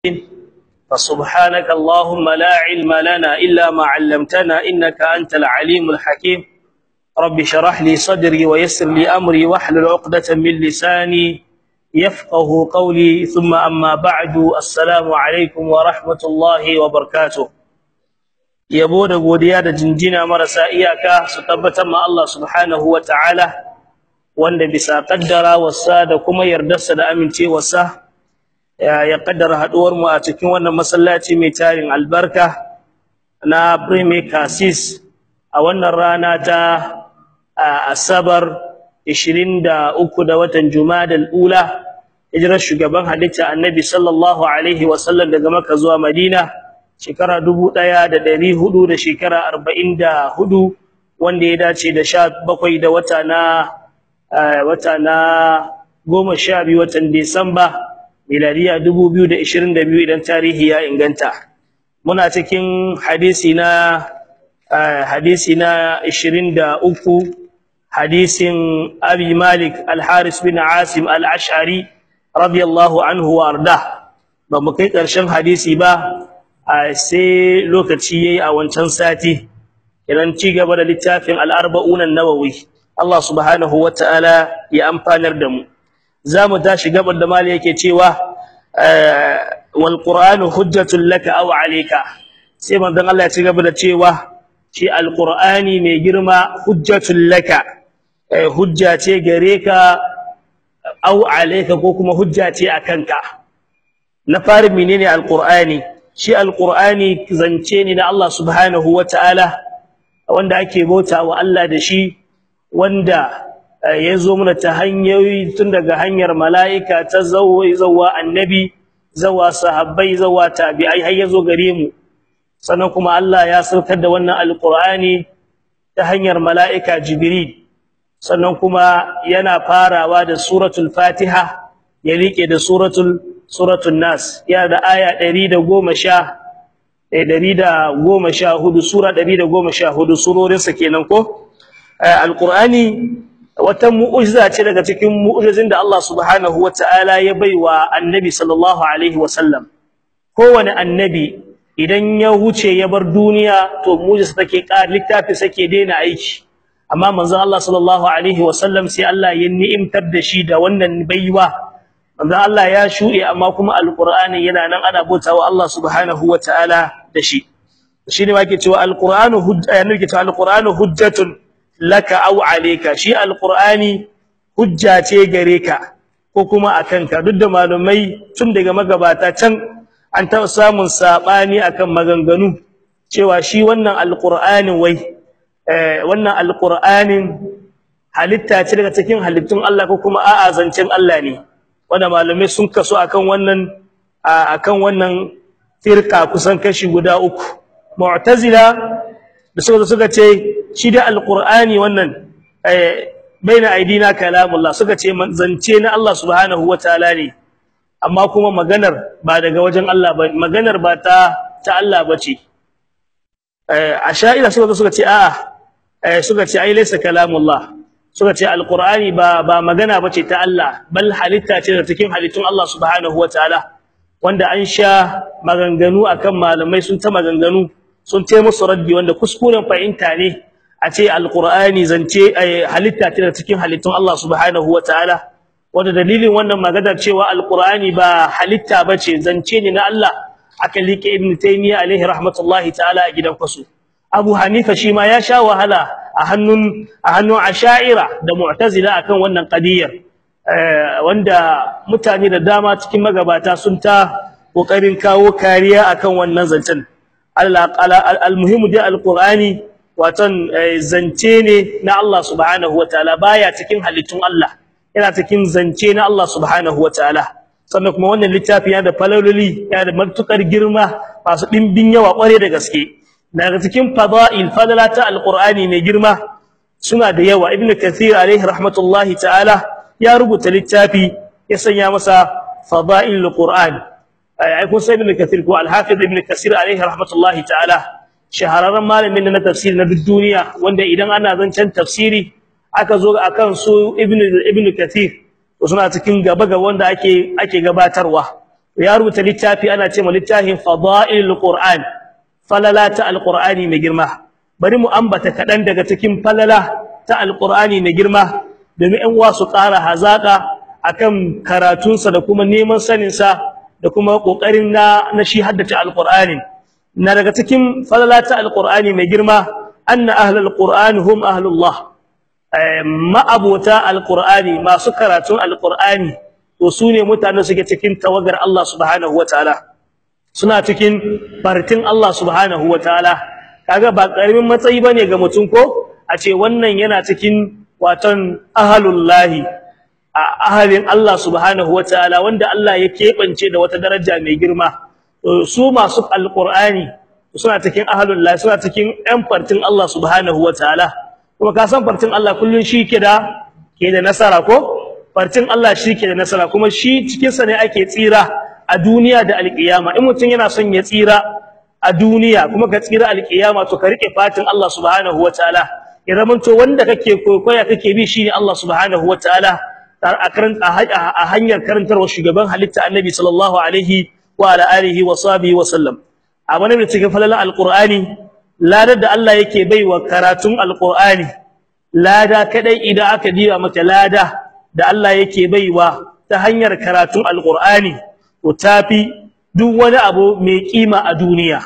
فسبحانك اللهم لا علم لنا إلا ما علمتنا إنك أنت العليم الحكيم رب شرح لي صدري ويسر لي أمري واحلل عقدة من لساني يفقه قولي ثم أما بعد السلام عليكم ورحمة الله وبركاته yabo da godiya da jinjina marasa iyaka su tabbatar ma Allah subhanahu wa ta'ala wanda bisa kaddara wasa da kuma yardarsa da amincewarsa ya kaddara haduwar mu a cikin wannan masallaci mai tarin albarka na Premier Cassis a wannan rana ta Asabar 23 da watan Jumadal Ula hijirar shugaban halitta Annabi sallallahu alaihi wasallam daga Makka zuwa Madina shekara 1400 da shekara 44 wanda ya dace da 17 da wata na wata na 12 watan Disamba miladiya 2022 idan tarihi ya inganta muna cikin hadisi na hadisi na 23 hadisin Abi Malik Al-Haris bin Asim Al-Ash'ari radiyallahu anhu wa arda ba mu kai ƙarshen hadisi ba sai lokaci yayi a wancan sati idan ci gaba da littafin al-arba'un an-nawawi Allah subhanahu wa ta'ala ya amfanar da mu zamu tashi gabar da mali yake cewa wal qur'anu hujjatul laka aw alayka sai manzon Allah ya ci gaba da cewa shi al-qur'ani mai girma hujjatul laka hujja ce gare ka aw alayka ko kuma hujja ce akan ka na fari menene al-qur'ani shi al-qur'ani zance ne na Allah subhanahu wa ta'ala wanda ake bauta wa Allah da shi wanda ya zo mana ta hanyoyi tun daga hanyar mala'ika ta zawa annabi zawa sahabbai zawa tabi'ai har ya zo gare mu sannan kuma Allah ya saukar da wannan alqur'ani ta hanyar mala'ika jibril sannan kuma yana farawa da suratul fatiha ya rike da suratul suratul nas ya da aya 110 114 sura 114 surorinsa kenan ko alqur'ani wata mu'jiza ce daga cikin mu'jizin da Allah subhanahu wataala ya baiwa annabi sallallahu alaihi wasallam kowane annabi idan ya huce ya bar duniya to mu'jiza take ƙar littafi sake daina aiki amma manzon Allah sallallahu alaihi wasallam sai Allah ya ni'imtar da shi da wannan baiwa manzon Allah ya shuɗe amma kuma alqur'ani yana nan ana bautawa Allah subhanahu wataala da shi shine wake cewa alqur'anu hujjatun cewa alqur'anu hujjatun laka aw alayka shi alqur'ani hujja ce gare ka ko kuma akanka duk da malumai tun daga magabata can an taɓa samun sabani akan maganganu cewa shi wannan alqur'anin wai wannan alqur'anin halitta ce daga cikin halittun Allah ko kuma a'a zancen Allah ne wanda malumai sun kaso akan wannan akan wannan firka kusan kashi guda uku mu'tazila da suka suka ce shi da alqur'ani wannan baina aidina kalamullah suka ce zance na Allah subhanahu wataala ne amma kuma maganar ba daga wajen Allah ba maganar ba ta ta Allah bace asha'ira suka suka ce a'a suka ce ai laysa kalamullah suka ce alqur'ani ba ba magana bace ta Allah bal halitta ce da cikin halittun Allah subhanahu wataala wanda an sha maganganu akan malamai sun ta maganganu sun ce musu raddi wanda kuskuren fahimta ne a ce alqur'ani zance halitta ce da cikin halittun Allah subhanahu wataala wanda dalilin wannan maganar cewa alqur'ani ba halitta bace zance ne na Allah aka like ibn taymiya alaihi rahmatullahi ta'ala a gidan kwasu abu hanifa shi ma ya sha wahala a hannun a hannun asha'ira da mu'tazila akan wannan qadiyar wanda mutane da dama cikin magabata sun ta kokarin kawo kariya akan wannan zancen almuhimu dai alqur'ani watan zance ne na Allah subhanahu wataala baya cikin halittun Allah yana cikin zance na Allah subhanahu wataala sannan kuma wannan littafi yana da falaloli yana da matukar girma masu dimbin yawa kware da gaske daga cikin fada'il fadalata alqur'ani mai girma suna da yawa ibnu kathir alaihi rahmatullahi ta'ala ya rubuta littafi ya sanya masa fada'ilul qur'an ai kun sai ibn kathir ko al-hafiz ibn kathir alaihi rahmatullahi ta'ala shahararren malamin na tafsiri na duniya wanda idan ana zancen tafsiri aka zo akan su ibn ibn kathir to suna cikin gaba ga wanda ake ake gabatarwa ya rubuta littafi ana cewa littafin fadailul qur'an falala ta alqur'ani mai girma bari mu ambata kadan daga cikin falala ta alqur'ani mai girma domin ɗan uwa su ƙara hazaka akan karatunsa da kuma neman sanin sa da kuma kokarin na na shi haddace alqur'ani na daga cikin falala ta alqur'ani mai girma anna ahlul qur'ani hum ahlullah ma'abota alqur'ani masu karatun alqur'ani to sune mutane suke cikin tawagar Allah subhanahu wataala suna cikin fartin Allah subhanahu wataala kaga ba karamin matsayi bane ga mutum ko a ce wannan yana cikin watan ahlullahi ahalin Allah subhanahu wataala wanda Allah ya kebance da wata daraja mai girma su masu alqur'ani suna cikin ahlullahi suna cikin ɗan fartin Allah subhanahu wataala kuma ka san fartin Allah kullun shi ke da ke da nasara ko farcin Allah shi ke da nasara kuma shi cikinsa ne ake tsira a duniya da alƙiyama in mutum yana son ya tsira a duniya kuma ka tsira alƙiyama to ka rike fatin Allah subhanahu wataala ya zamanto wanda kake kokoya kake bi shine Allah subhanahu wataala a karanta a hanyar karantarwa shugaban halitta annabi sallallahu alaihi wa ala alihi wa sahbihi wa sallam a wani da cikin falalan alqur'ani ladar da Allah yake baiwa karatun alqur'ani lada kadai idan aka diba maka lada da Allah yake baiwa ta hanyar karatun alqur'ani to tafi duk wani abu mai kima a duniya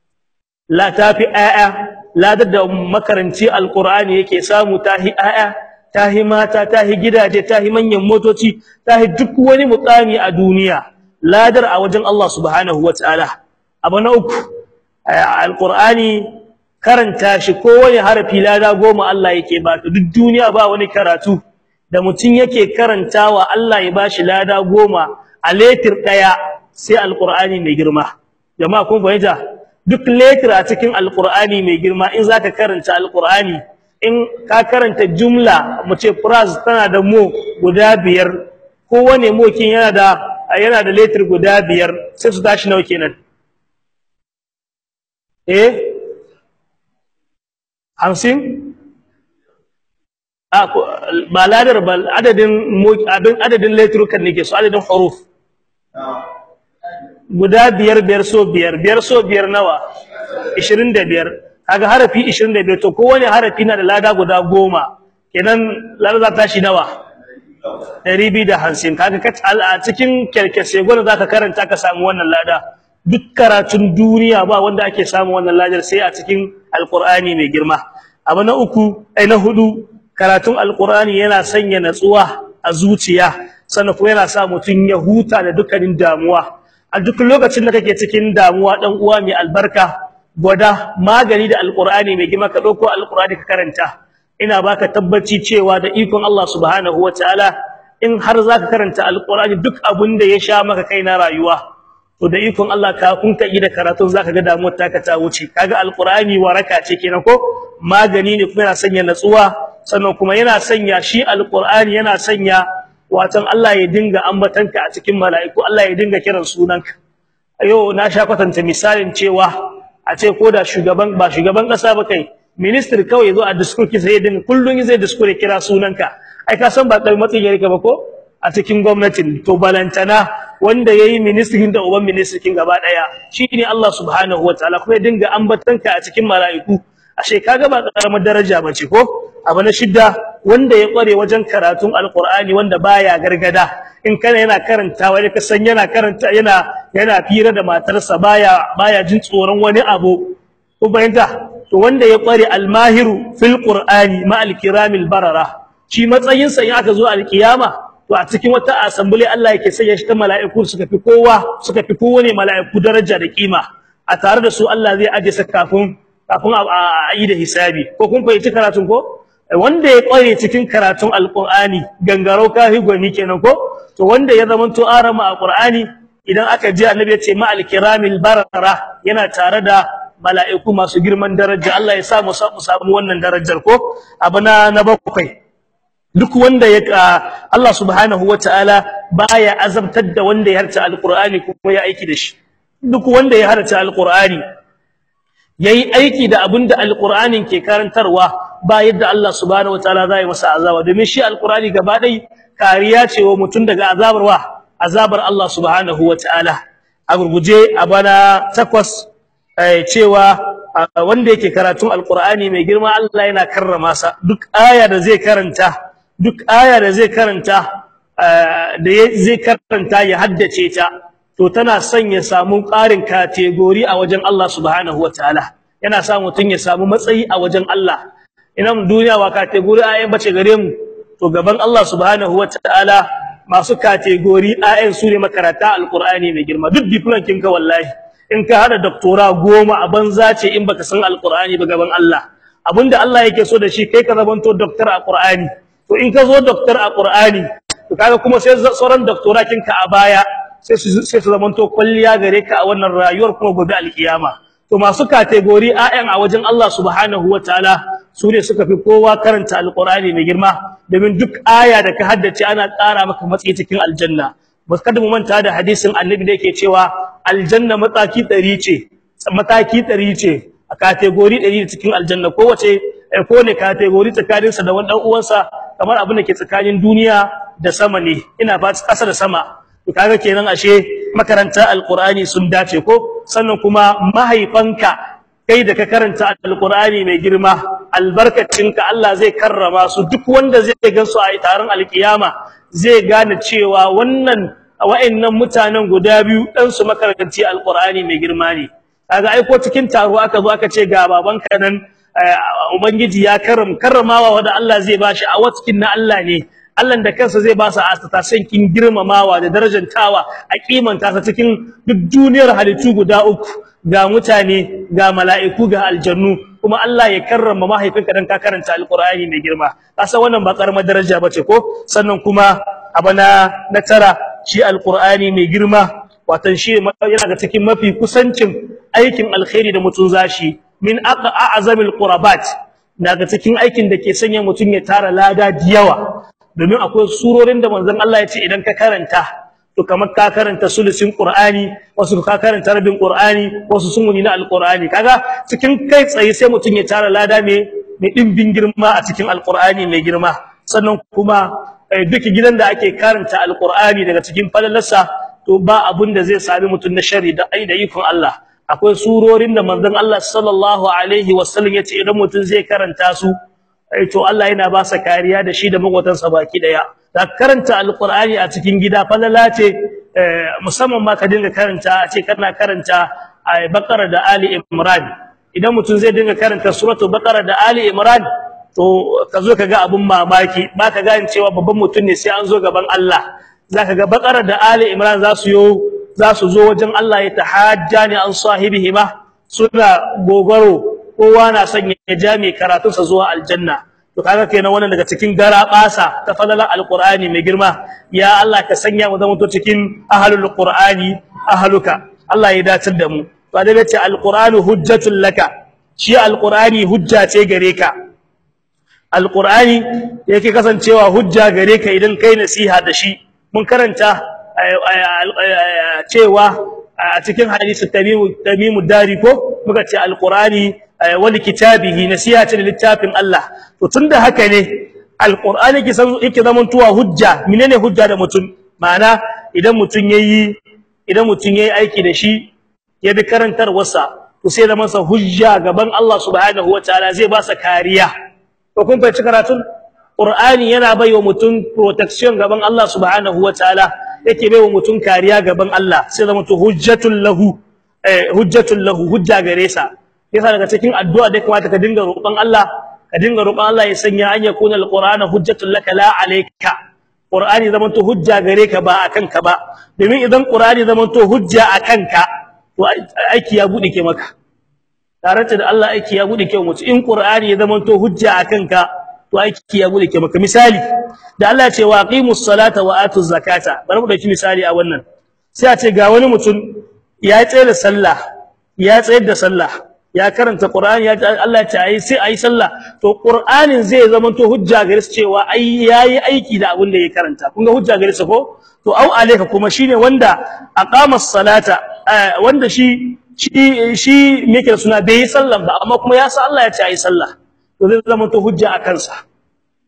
la tafi aya ladar da makaranci alqur'ani yake samu tahi aya tahi mata tahi gidaje tahi manyan motoci tahi duk wani mukami a duniya ladar a wajen Allah subhanahu wataala abu na uku alqur'ani karanta shi kowane harafi lada goma Allah yake ba duk duniya ba wani karatu da mutum yake karantawa Allah ya bashi lada goma a letir daya sai alqur'ani mai girma jama'a kun fahimta duk letir a cikin alqur'ani mai girma in zaka karanta alqur'ani in ka karanta jumla mu ce phrase tana da mo guda biyar kowane mo kin yana da yana da letir guda biyar sai su tashi nawa kenan eh hamsin ba ladar ba adadin abin adadin letrukan nake so adadin huruf guda biyar biyar so biyar biyar so biyar nawa 25 kaga harafi 25 to kowane harafi na da lada guda goma kenan lada za ta shi nawa 250 kaga a cikin kerkese gwada zaka karanta ka samu wannan lada duk karatun duniya ba wanda ake samu wannan ladar sai a cikin alqur'ani mai girma abu na uku ai na hudu karatun alqur'ani yana sanya natsuwa a zuciya sannan kuma yana sa mutun ya huta da dukkanin damuwa a duk lokacin da kake cikin damuwa dan uwa mai albarka gwada magani da alqur'ani mai girma ka dauko alqur'ani ka karanta ina baka tabbaci cewa da ikon Allah subhanahu wataala in har zaka karanta alqur'ani duk abin da ya sha maka kai na rayuwa to da ikon Allah ka kun ka da karatun zaka ga damuwar taka ta wuce kaga alqur'ani waraka ce kenan ko magani ne kuma yana sanya natsuwa sannan kuma yana sanya shi alqur'ani yana sanya watan Allah ya dinga ambatanka a cikin mala'iku Allah ya dinga kiran sunanka ayo na sha kwatanta misalin cewa a ce ko da shugaban ba shugaban kasa ba kai minister kawai zo a discourse sai ya dinga kullun zai discourse kira sunanka ai ka san ba kai matsayin yake ba ko a cikin gwamnatin to balantana wanda yayi ministrin da uban ministrin gaba daya shine Allah subhanahu wataala kuma ya dinga ambatanka a cikin mala'iku ashe kaga ba karamar daraja bace ko abu na shidda wanda ya kware wajen karatun alqur'ani wanda baya gargada in kana yana karantawa ne ka san yana karanta yana yana fira da matarsa baya baya jin tsoron wani abu ko bayanta to wanda ya kware almahiru fil qur'ani ma alkiramil barara shi matsayin sa in aka zo alkiyama to a cikin wata assembly Allah yake sanya shi ta mala'iku suka fi kowa suka fi kowane mala'iku daraja da kima a tare da su Allah zai aje sa kafin kafin a yi da hisabi ko kun fahimci karatun ko wanda ya kware cikin karatun alqur'ani gangarau kafi gwani kenan ko to wanda ya zama to arama alqur'ani idan aka ji annabi ya ce ma alkiramil barara yana tare da mala'iku masu girman daraja Allah ya sa mu samu wannan darajar ko abana na bakwai duk wanda ya Allah subhanahu wataala baya azabtar da wanda ya harta alqur'ani kuma ya aiki da shi duk wanda ya harta alqur'ani yayi aiki da abinda alqur'anin ke karantarwa ba yadda Allah subhanahu wataala zai masa azaba domin shi alqur'ani gaba dai kariya ce wa mutun daga azabarwa azabar Allah subhanahu wataala a gurguje a bana takwas cewa wanda yake karatun alqur'ani mai girma Allah yana karrama sa duk aya da zai karanta duk aya da zai karanta da zai karanta ya haddace ta to tana son ya samu ƙarin kategori a wajen Allah subhanahu wataala yana sa mutun ya samu matsayi a wajen Allah ina duniya wa kategori ayan bace gare mu to gaban Allah subhanahu wataala masu kategori ayan su ne makarata alqur'ani mai girma duk diploma kinka wallahi in ka hada doctora goma a banza ce in baka san alqur'ani ba gaban Allah abinda Allah yake so da shi kai ka zamanto doctor a qur'ani to in ka zo doctor a qur'ani to kaga kuma sai sauran doctora kinka a baya sai su sai su zamanto kulliya gare ka a wannan rayuwar kuma gobe alkiyama to masu kategori ayan a wajen Allah subhanahu wataala su ne suka fi kowa karanta alqur'ani mai girma domin duk aya da ka haddace ana ƙara maka matsayi cikin aljanna ba kada mu manta da hadisin annabi da yake cewa aljanna mataki 100 ce mataki 100 ce a kategori 100 cikin aljanna kowace ko ne kategori tsakanin sa da wani dan uwansa kamar abin da ke tsakanin duniya da sama ne ina ba ƙasa da sama to kaga kenan ashe makaranta alqur'ani sun dace ko sannan kuma mahaifanka kai da ka karanta alqur'ani mai girma albarkacinka Allah zai karrama su duk wanda zai gansu a taron alkiyama zai gane cewa wannan wa'annan mutanen guda biyu dan su makaranci alqur'ani mai girma ne kaga ai ko cikin taro aka zo aka ce ga babanka nan ubangiji ya karram karramawa wanda Allah zai bashi a watkin na Allah ne Allah da kansa zai ba su asata kin girmamawa da darajantawa a kimanta ta cikin duk duniyar halittu guda uku ga mutane ga mala'iku ga aljannu kuma Allah ya karrama mahaifinka dan ka karanta alqur'ani mai girma kasa wannan ba karamar daraja bace ko sannan kuma abana na tara shi alqur'ani mai girma watan shi yana ga cikin mafi kusancin aikin alkhairi da mutun zashi min a'zamil qurabat daga cikin aikin da ke sanya mutun ya tara lada diyawa domin akwai surorin da manzon Allah ya ce idan ka karanta to kamar ka karanta sulusin Qur'ani wasu ka karanta rabin Qur'ani wasu sun na Al-Qur'ani kaga cikin kai tsaye sai mutun ya tara lada me mai dimbin girma a cikin Al-Qur'ani mai girma sannan kuma duk gidan da ake karanta Al-Qur'ani daga cikin falalarsa to ba abun da zai sami mutun na shari da ai da ikon Allah akwai surorin da manzon Allah sallallahu alaihi wasallam ya ce idan mutun zai karanta su to Allah yana ba sa kariya da shi da magotansa baki daya da karanta alqur'ani a cikin gida falala ce musamman ma ka dinga karanta a ce kana karanta baqara da ali imran idan mutum zai dinga karanta suratul baqara da ali imran to ka zo ka ga abun mamaki ba ka gane cewa babban mutum ne sai an zo gaban Allah zaka ga baqara da ali imran za su yo za su zo wajen Allah ya tahajjani an sahibihima suna gogoro kowa na son ya ja mai karatunsa zuwa aljanna to kaga kenan wannan daga cikin garabasa ta falalar alqur'ani mai girma ya Allah ka sanya mu zama to cikin ahlul qur'ani ahluka Allah ya dace da mu to da yace alqur'anu hujjatul laka shi alqur'ani hujja ce gare ka alqur'ani yake kasancewa hujja gare ka idan kai nasiha da shi mun karanta cewa a cikin hadisi tamimu tamimu dari ko muka ce alqur'ani wal kitabihi nasihatin littafin Allah to tunda haka ne alqur'ani yake san yake zaman tuwa hujja menene hujja da mutun ma'ana idan mutun yayi idan mutun yayi aiki da shi ya bi karantar wasa to sai da masa hujja gaban Allah subhanahu wataala zai ba sa kariya to kun fahimci karatun qur'ani yana baiwa mutun protection gaban Allah subhanahu wataala yake baiwa mutun kariya gaban Allah sai da mutu hujjatul lahu eh hujjatul lahu hujja gare sa yasa daga cikin addu'a da kamata ka dinga roƙon Allah ka dinga roƙon Allah ya sanya an yakuna alqur'ana hujjatul laka la alayka qur'ani zaman to hujja gare ka ba akan ka ba domin idan qur'ani zaman to hujja akan ka to aiki ya bude ke maka tare da Allah aiki ya bude ke mutu in qur'ani ya zaman to hujja akan ka to aiki ya bude ke maka misali da Allah ya ce wa aqimus salata wa atuz zakata bari mu dauki misali a wannan sai a ce ga wani mutum ya tsaya da sallah ya tsayar da sallah ya karanta Qur'ani ya Allah ya ce ai sai ai sallah to Qur'anin zai zama to hujja gare su cewa ai yayi aiki da abin da ya karanta kun ga hujja gare su ko to au alayka kuma shine wanda aqama salata wanda shi shi shi me yake suna bai yi sallah ba amma kuma ya san Allah ya ce ai sallah to zai zama to hujja a kansa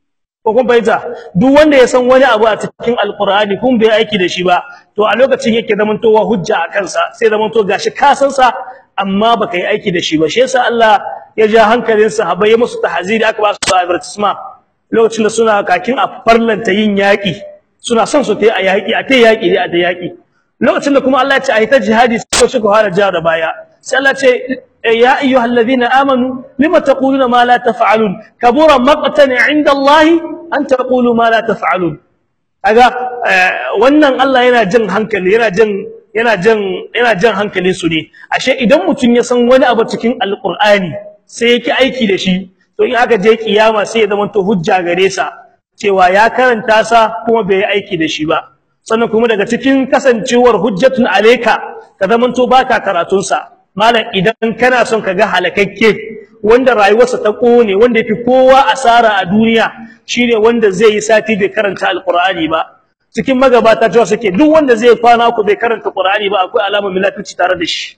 ko kun fahimta duk wanda ya san wani abu a cikin alqur'ani kun bai aiki da shi ba to a lokacin yake zamantowa hujja a kansa sai zamanto gashi ka san sa amma baka yi aiki da shi ba shi yasa Allah ya ja hankalin sahabbai ya musu tahziri aka ba su advertisement lokacin da suna kakin a farlanta yin yaki suna son su tayi a yaki a tayi yaki ne a da yaki lokacin da kuma Allah ya ce a yi ta jihadi sai suka fara ja da baya sai Allah ya ce يا أيها الذين آمنوا لما تقولون ما لا تفعلون كبر مقتا عند الله أن تقولوا ما لا تفعلون aga wannan Allah yana jin hankali yana jin yana jin yana jin hankali su ne ashe idan mutum ya san wani abu cikin alqur'ani sai yake aiki da shi to in aka je kiyama sai ya zama to hujja gare sa cewa ya karanta sa kuma bai aiki da shi ba sannan kuma daga cikin kasancewar hujjatun alayka ka zama to baka karatun sa malam idan kana son ka ga halakakke wanda rayuwarsa ta kone wanda yafi kowa asara a duniya shine wanda zai yi sati bai karanta alqur'ani ba cikin magabata cewa suke duk wanda zai kwana ku bai karanta qur'ani ba akwai alamar munafici tare da shi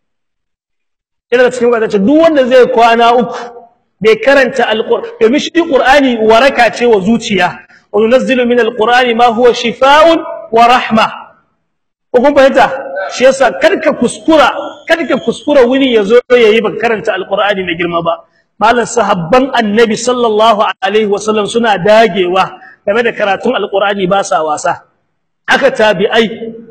ina da cikin magabata duk wanda zai kwana uku bai karanta alqur'ani domin shi qur'ani waraka ce wa zuciya wa nunazzilu min alqur'ani ma huwa shifaa'un wa rahma ko kun fahimta shi yasa karka kuskura karka kuskura wani yazo yayi ba karanta alqur'ani mai girma ba malan sahabban annabi sallallahu alaihi wasallam suna dagewa game da karatun alqur'ani ba sa wasa aka tabi'ai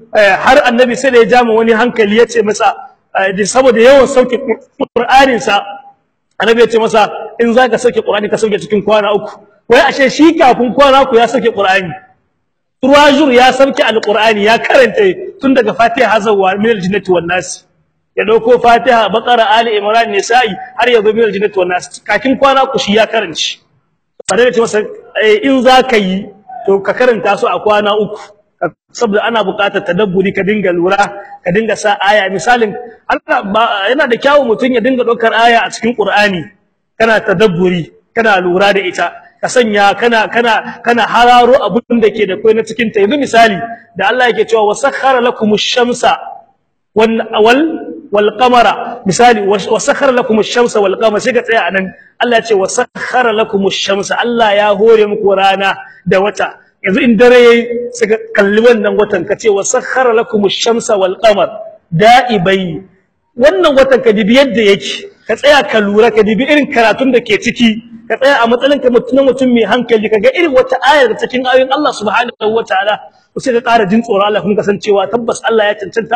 har annabi sai da ya jama wani hankali yace masa saboda yawan sauke qur'anin sa annabi yace masa in zaka sauke qur'ani ka sauke cikin kwana uku wai ashe shi kafin kwana uku ya sauke qur'ani Turwajur ya sauke alqur'ani ya karanta tun daga Fatiha har zuwa min aljinnati wan nas ya dauko Fatiha Baqara Ali Imran Nisa'i har ya zo min aljinnati wan nas kakin kwana ku shi ya karanci sannan ce masa in zaka yi to ka karanta su a kwana uku saboda ana buƙatar tadabburi ka dinga lura ka dinga sa aya misalin Allah yana da kyawu mutun ya dinga daukar aya a cikin Qur'ani kana tadabburi kana lura da ita ka sanya kana kana kana hararo abun da ke da kai na cikin ta yanzu misali da Allah yake cewa wasakhara lakumush shamsa wal wal qamara misali wasakhara lakumush shamsa wal qamara sai ka tsaya anan Allah ya ce wasakhara lakumush shamsa Allah ya hore muku rana da wata yanzu in dare yayi sai ka kalli wannan watan ka ce wasakhara lakumush shamsa wal qamar da'ibai wannan watan ka dibi yadda yake ka tsaya ka lura ka dibi irin karatun da ke ciki ka tsaya a matsayin ka mutum mutum mai hankali kaga irin wata ayar da cikin ayoyin Allah subhanahu wataala sai ka ƙara jin tsoro Allah kuma kasancewa tabbas Allah ya cancanta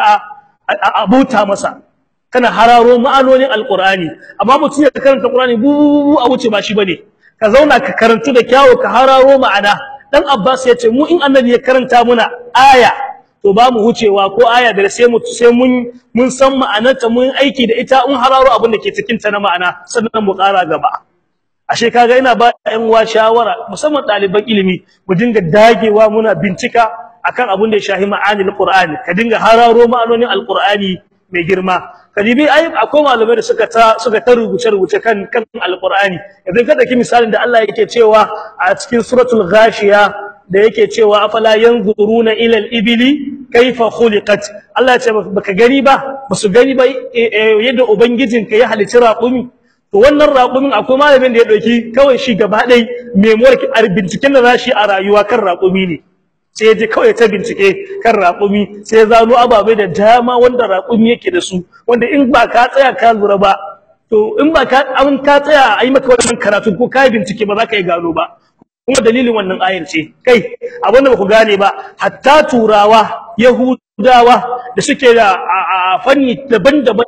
a abuta masa kana hararo ma'anonin alqur'ani amma mutum ya karanta qur'ani bu a wuce ba shi bane ka zauna ka karantu da kyawu ka hararo ma'ana dan Abbas ya ce mu in annabi ya karanta muna aya to ba mu wucewa ko aya da sai mu sai mun mun san ma'anarta mun aiki da ita mun hararo abin da ke cikin ta na ma'ana sannan mu ƙara gaba ashe kaga ina ba ɗan uwa shawara musamman ɗaliban ilimi mu dinga dagewa muna bincika akan abin da ya shahi ma'anil qur'ani ka dinga hararo ma'anonin alqur'ani mai girma kadibi ai akwai malamai da suka ta suka ta rubuce rubuce kan kan alqur'ani idan ka daki misalin da Allah yake cewa a cikin suratul ghashiya da yake cewa afala yanzuruna ila al-ibli kaifa khuliqat Allah ya ce baka gani ba basu gani ba yadda ubangijinka ya halicci raƙumi to wannan raƙumin akwai malamin da ya dauki kawai shi gaba dai memoir binciken da zashi a rayuwa kan raƙumi ne sai ya je kawai ta bincike kan raƙumi sai ya zano ababai da dama wanda raƙumi yake da su wanda in ba ka tsaya ka lura ba to in ba ka an ka tsaya a yi maka wannan karatu ko ka bincike ba za ka yi gano ba kuma dalilin wannan ayar ce kai abinda ba ku gane ba hatta turawa yahudawa da suke da fanni daban-daban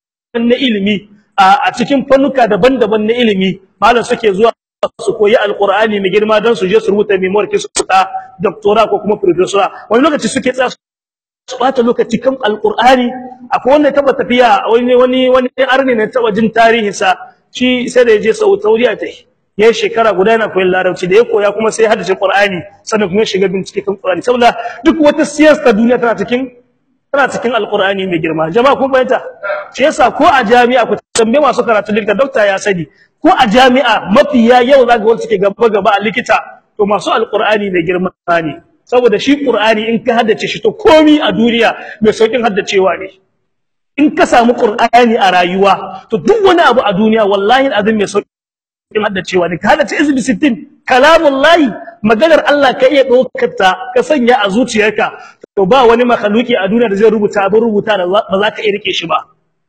na ilimi a cikin fannuka daban-daban na ilimi malam suke zuwa su koyi alqur'ani mai girma dan su je su rubuta memoir ki su ta doctora ko kuma professor wani lokaci suke tsaya su bata lokaci kan alqur'ani akwai wanda taba tafiya wani wani wani arni ne taba jin tarihin sa shi sai da yaje Saudiya ta yayin shekara guda yana koyon larabci da ya koya kuma sai haddace qur'ani sannan kuma ya shiga bincike kan qur'ani saboda duk wata siyasa duniya tana cikin tana cikin alqur'ani mai girma jama'a kun bayyana shi yasa ko a jami'a ku tambaye masu karatu likita doctor ya sani ko a jami'a mafiya yau zaka wanda suke gaba gaba a likita to masu alqur'ani mai girma ne saboda shi qur'ani in ka haddace shi to komi a duniya mai saukin haddacewa ne in ka samu qur'ani a rayuwa to duk wani abu a duniya wallahi azim mai saukin haddacewa ne ka haddace izbi 60 kalamullahi maganar Allah ka iya ɗaukar ta ka sanya a zuciyarka to ba wani makhluki a duniya da zai rubuta abin rubuta da ba za ka iya rike shi ba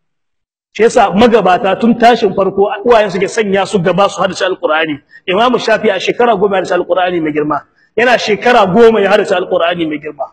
shi yasa magabata tun tashin farko uwayen suke sanya su gaba su hadace alqur'ani imam shafi a shekara goma ya hadace alqur'ani mai girma yana shekara goma ya hadace alqur'ani mai girma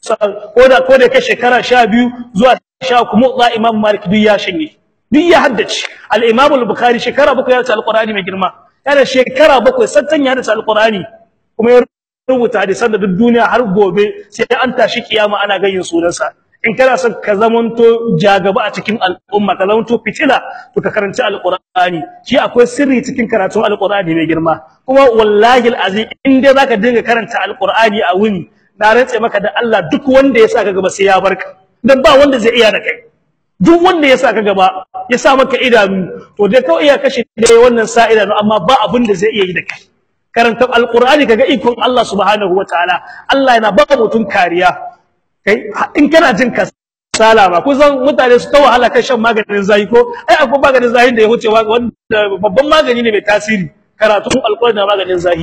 ko da ko da kai shekara 12 zuwa 10 kuma za imam malik duk ya shanye duk ya haddace al-imam al-bukhari shekara bakwai ya hadace alqur'ani mai girma yana shekara bakwai sattan ya hadace alqur'ani kuma ya rubuta hadisan da duk duniya har gobe sai an tashi kiyama ana gayin sunansa in kana son ka zamanto jagaba a cikin al'umma ka zamanto fitila to ka karanci alqur'ani shi akwai sirri cikin karatun alqur'ani mai girma kuma wallahi alazim in dai zaka dinga karanta alqur'ani a wuni na rantse maka da Allah duk wanda ya sa ka gaba sai ya barka dan ba wanda zai iya da kai duk wanda ya sa ka gaba ya sa maka idanu to dai kawai iya kashe dai wannan sa idanu amma ba abin da zai iya yi da kai karanta alqur'ani kaga ikon Allah subhanahu wataala Allah yana ba mutum kariya kai in kana jin kasala ba kusan mutane su ta wahala kan shan maganin zahi ko ai akwai maganin zahin da ya huce wanda babban magani ne mai tasiri karatun alqur'ani da maganin zahi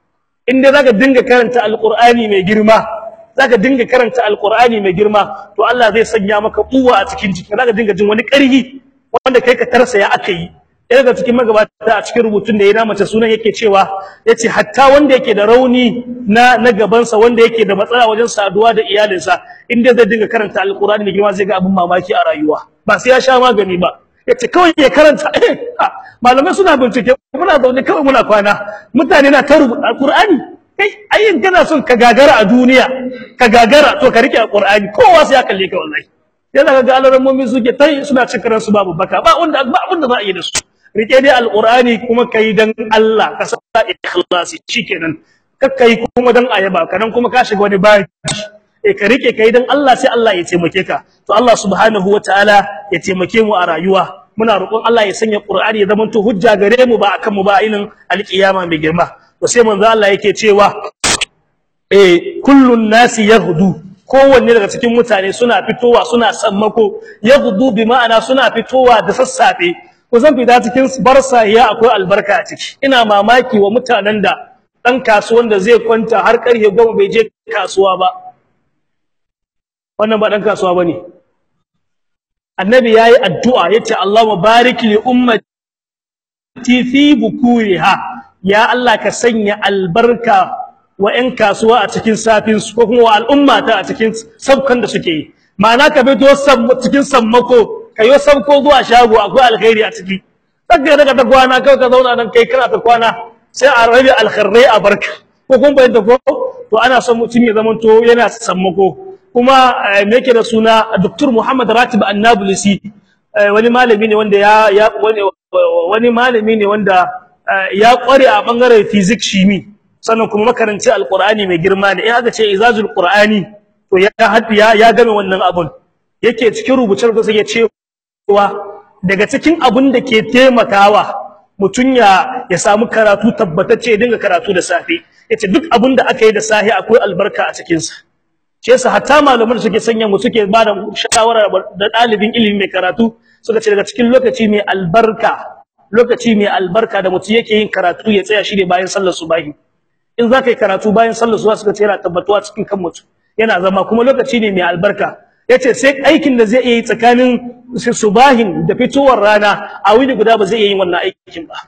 in dai zaka dinga karanta alqur'ani mai girma zaka dinga karanta alqur'ani mai girma to Allah zai sanya maka kuwa a cikin jiki zaka dinga jin wani ƙarfi wanda kai ka tarsa ya aka yi ɗaya daga cikin magabata a cikin rubutun da ya na mace sunan yake cewa yace hatta wanda yake da rauni na na gabansa wanda yake da matsala wajen saduwa da iyalinsa inda zai dinga karanta alqur'ani mai girma zai ga abin mamaki a rayuwa ba sai ya sha magani ba yace kawai ya karanta malamai suna bincike muna zaune kawai muna kwana mutane na ta rubuta alqur'ani kai ayin kana son ka gagara a duniya ka gagara to ka rike alqur'ani kowa sai ya kalle ka wallahi yana ga alarammomi suke tai suna cikaran su babu baka ba wanda ba abin da za a yi da su rike dai alqur'ani kuma kai dan Allah ka sa ikhlasi shikenan kakkai kuma dan ayaba kanan kuma ka shiga wani baki eh ka rike kai dan Allah sai Allah ya taimake ka to Allah subhanahu wataala ya taimake mu a rayuwa muna roƙon Allah ya sanya qur'ani ya zamanto hujja gare mu ba akan mu ba ilin alqiyama mai girma to sai manzo Allah yake cewa eh kullun nasi yaghdu kowanne daga cikin mutane suna fitowa suna sammako yaghdu bi ma'ana suna fitowa da sassafe ko zan fita cikin barsa ya akwai albarka a ciki ina mamaki wa mutanen da dan kasuwan da zai kwanta har karfe 10 bai je kasuwa ba wannan ba dan kasuwa bane annabi yayi addu'a yace Allahumma barik li ummati fi bukuriha ya Allah ka sanya albarka wa ƴan kasuwa a cikin safin su ko kuma wa al'umma ta a cikin sabkan da suke yi ma'ana ka fito cikin sammako kayo sabko zuwa shago akwai alkhairi a ciki saka daga ta kwana kai ka zauna nan kai kana ta kwana sai a rabi alkhairai a barka ko kun bayyana ko to ana son mutum ya zamanto yana sammako kuma me yake da suna Dr. Muhammad Ratib Annabulisi wani malami ne wanda ya wani malami ne wanda ya kware a bangaren physics shimi sannan kuma makaranci alqur'ani mai girma ne in aka ce izazul qur'ani to ya ya ya game wannan abun yake cikin rubuce rubuce ya cewa daga cikin abun da ke taimakawa mutun ya ya samu karatu tabbatacce ya dinga karatu da safe yace duk abun da aka yi da safe akwai albarka a cikin sa shi yasa hatta malaman suke sanya mu suke bada shawara da dalibin ilimi mai karatu suka ce daga cikin lokaci mai albarka lokaci mai albarka da mutum yake yin karatu ya tsaya shi ne bayan sallar subahi in zaka yi karatu bayan sallar subahi suka ce yana tabbatuwa cikin kan mutum yana zama kuma lokaci ne mai albarka yace sai aikin da zai iya yi tsakanin subahin da fitowar rana a wuni guda ba zai iya yin wannan aikin ba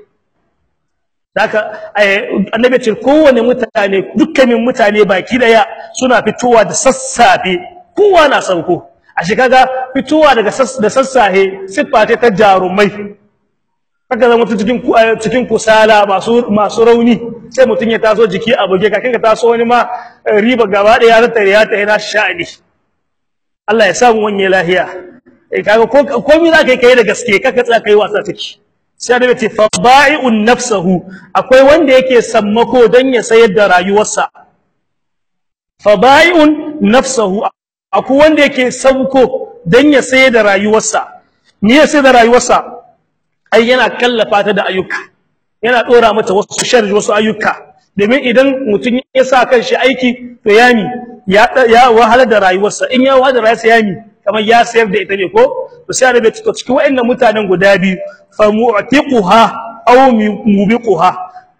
Daka annabi ce kowane mutane dukkanin mutane baki daya suna fitowa da sassafe kowa na sauko a shi kaga fitowa daga da sassafe siffa ta jarumai kaga zama cikin cikin kusala masu masu rauni sai mutun ya taso jiki a buge kakin ka taso wani ma riba gaba da ya tattare ya ta yana sha'ani Allah ya samu wanye lahiya eh kaga ko komai zaka yi kai da gaske kaka tsaya kai wasa take sai da ce fada'i'un nafsuhu akwai wanda yake sammako dan ya sayar da rayuwarsa fada'i'un nafsuhu akwai wanda yake sauko dan ya sayar da rayuwarsa me ya sayar da rayuwarsa ai yana kallafa ta da ayyuka yana dora mata wasu sharri wasu ayyuka domin idan mutum ya sa kanshi aiki to yani ya ya wahala da rayuwarsa in ya wahala da rayuwarsa yani kamar ya sayar da ita ne ko to sai da to cikin wayannan mutanen guda biyu fa mu'tiquha aw mubiquha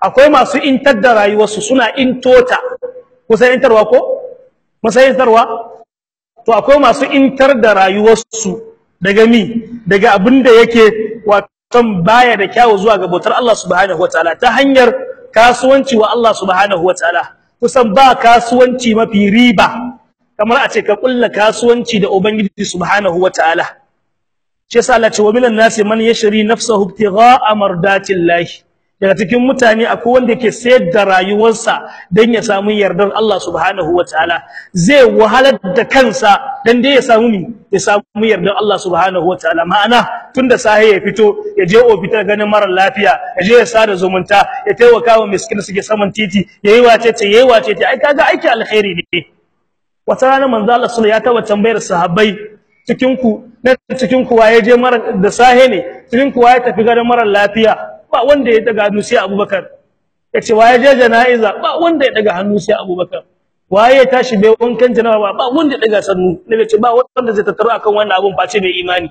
akwai masu intar da rayuwarsu suna intota kusan intarwa ko musan intarwa to akwai masu intar da rayuwarsu daga mi daga abin da yake wato baya da kyawu zuwa ga bautar Allah subhanahu wataala ta hanyar kasuwanci wa Allah subhanahu wataala kusan ba kasuwanci mafi riba kamar a ce ka kulla kasuwanci da ubangiji subhanahu wataala shi yasa Allah ce wa minan nasi man yashri nafsahu ibtigha'a mardatillahi daga cikin mutane akwai wanda yake sayar da rayuwarsa dan ya samu yardar Allah subhanahu wataala zai wahalar da kansa dan dai ya samu mi ya samu yardar Allah subhanahu wataala ma'ana tunda sahi ya fito ya je ofitar ganin mara lafiya ya je ya sada zumunta ya taimaka wa miskin suke saman titi yayi wace ce yayi wace ce ai kaga aiki alkhairi ne wata rana manzo Allah sallallahu ya taba tambayar sahabbai cikin ku na cikin ku waye je mara da sahe ne cikin ku waye tafi ganin mara lafiya ba wanda ya daga hannu sai Abubakar yace waye je janaiza ba wanda ya daga hannu sai Abubakar waye ya tashi bai wankan janaba ba wanda ya daga sannu ne ce ba wanda zai tattaro akan wannan abun face mai imani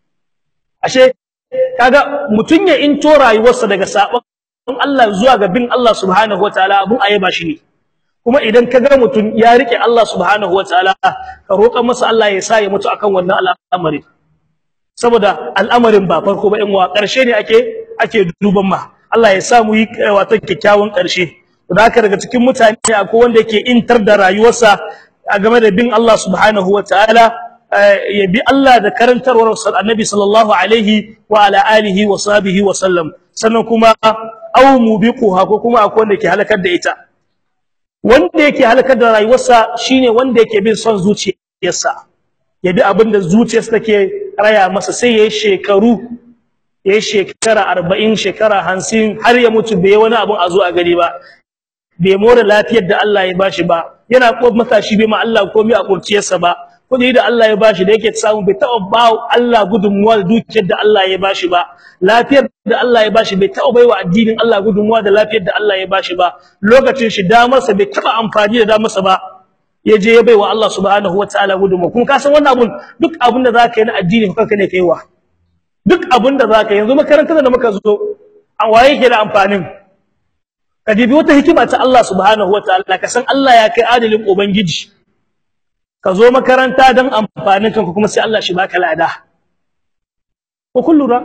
ashe kaga mutun ya into rayuwarsa daga sabon Allah zuwa ga bin Allah subhanahu wataala abun ayaba shi ne kuma idan ka ga mutum ya rike Allah subhanahu wataala ka roƙa masa Allah ya sa ya mutu akan wannan al'amari saboda al'amarin ba farko ba in wa ƙarshe ne ake ake duban ma Allah ya sa mu yi wato kyakkyawan ƙarshe to haka daga cikin mutane akwai wanda yake intar da rayuwarsa a game da bin Allah subhanahu wataala ya bi Allah da karantarwar Annabi sallallahu alaihi wa ala alihi wa sahbihi wa sallam sannan kuma aw mubiquha ko kuma akwai wanda ke halakar da ita wanda yake halakar da rayuwarsa shine wanda yake bin son zuciyarsa ya bi abinda zuciyarsa take raya masa sai yayi shekaru yayi shekara 40 shekara 50 har ya mutu bai wani abun a zo a gari ba bai more lafiyar da Allah ya bashi ba yana ko matashi bai ma Allah komai a kurciyarsa ba kudi da Allah ya bashi da yake samu bai taɓa ba Allah gudunmuwa da dukiyar da Allah ya bashi ba lafiyar da Allah ya bashi bai taɓa baiwa addinin Allah gudunmuwa da lafiyar da Allah ya bashi ba lokacin shi damarsa bai taɓa amfani da damarsa ba ya je ya baiwa Allah subhanahu wataala gudunmuwa kuma ka san wannan abun duk abun da zaka yi na addini kanka ne kaiwa duk abun da zaka yanzu makarantar da muka zo an waye yake da amfanin ka dibi wata hikima ta Allah subhanahu wataala ka san Allah ya kai adalin ubangiji ka zo makaranta don amfanin kanka kuma sai Allah shi baka lada ko kun lura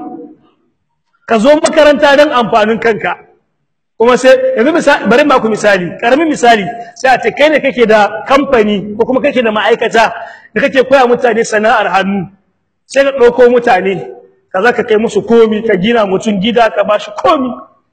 ka zo makaranta don amfanin kanka kuma sai yanzu misali bari ma ku misali karamin misali sai a ce kai ne kake da kamfani ko kuma kake da ma'aikata da kake koya mutane sana'ar hannu sai ka ɗauko mutane ka za ka kai musu komi ka gina mutum gida ka ba shi komi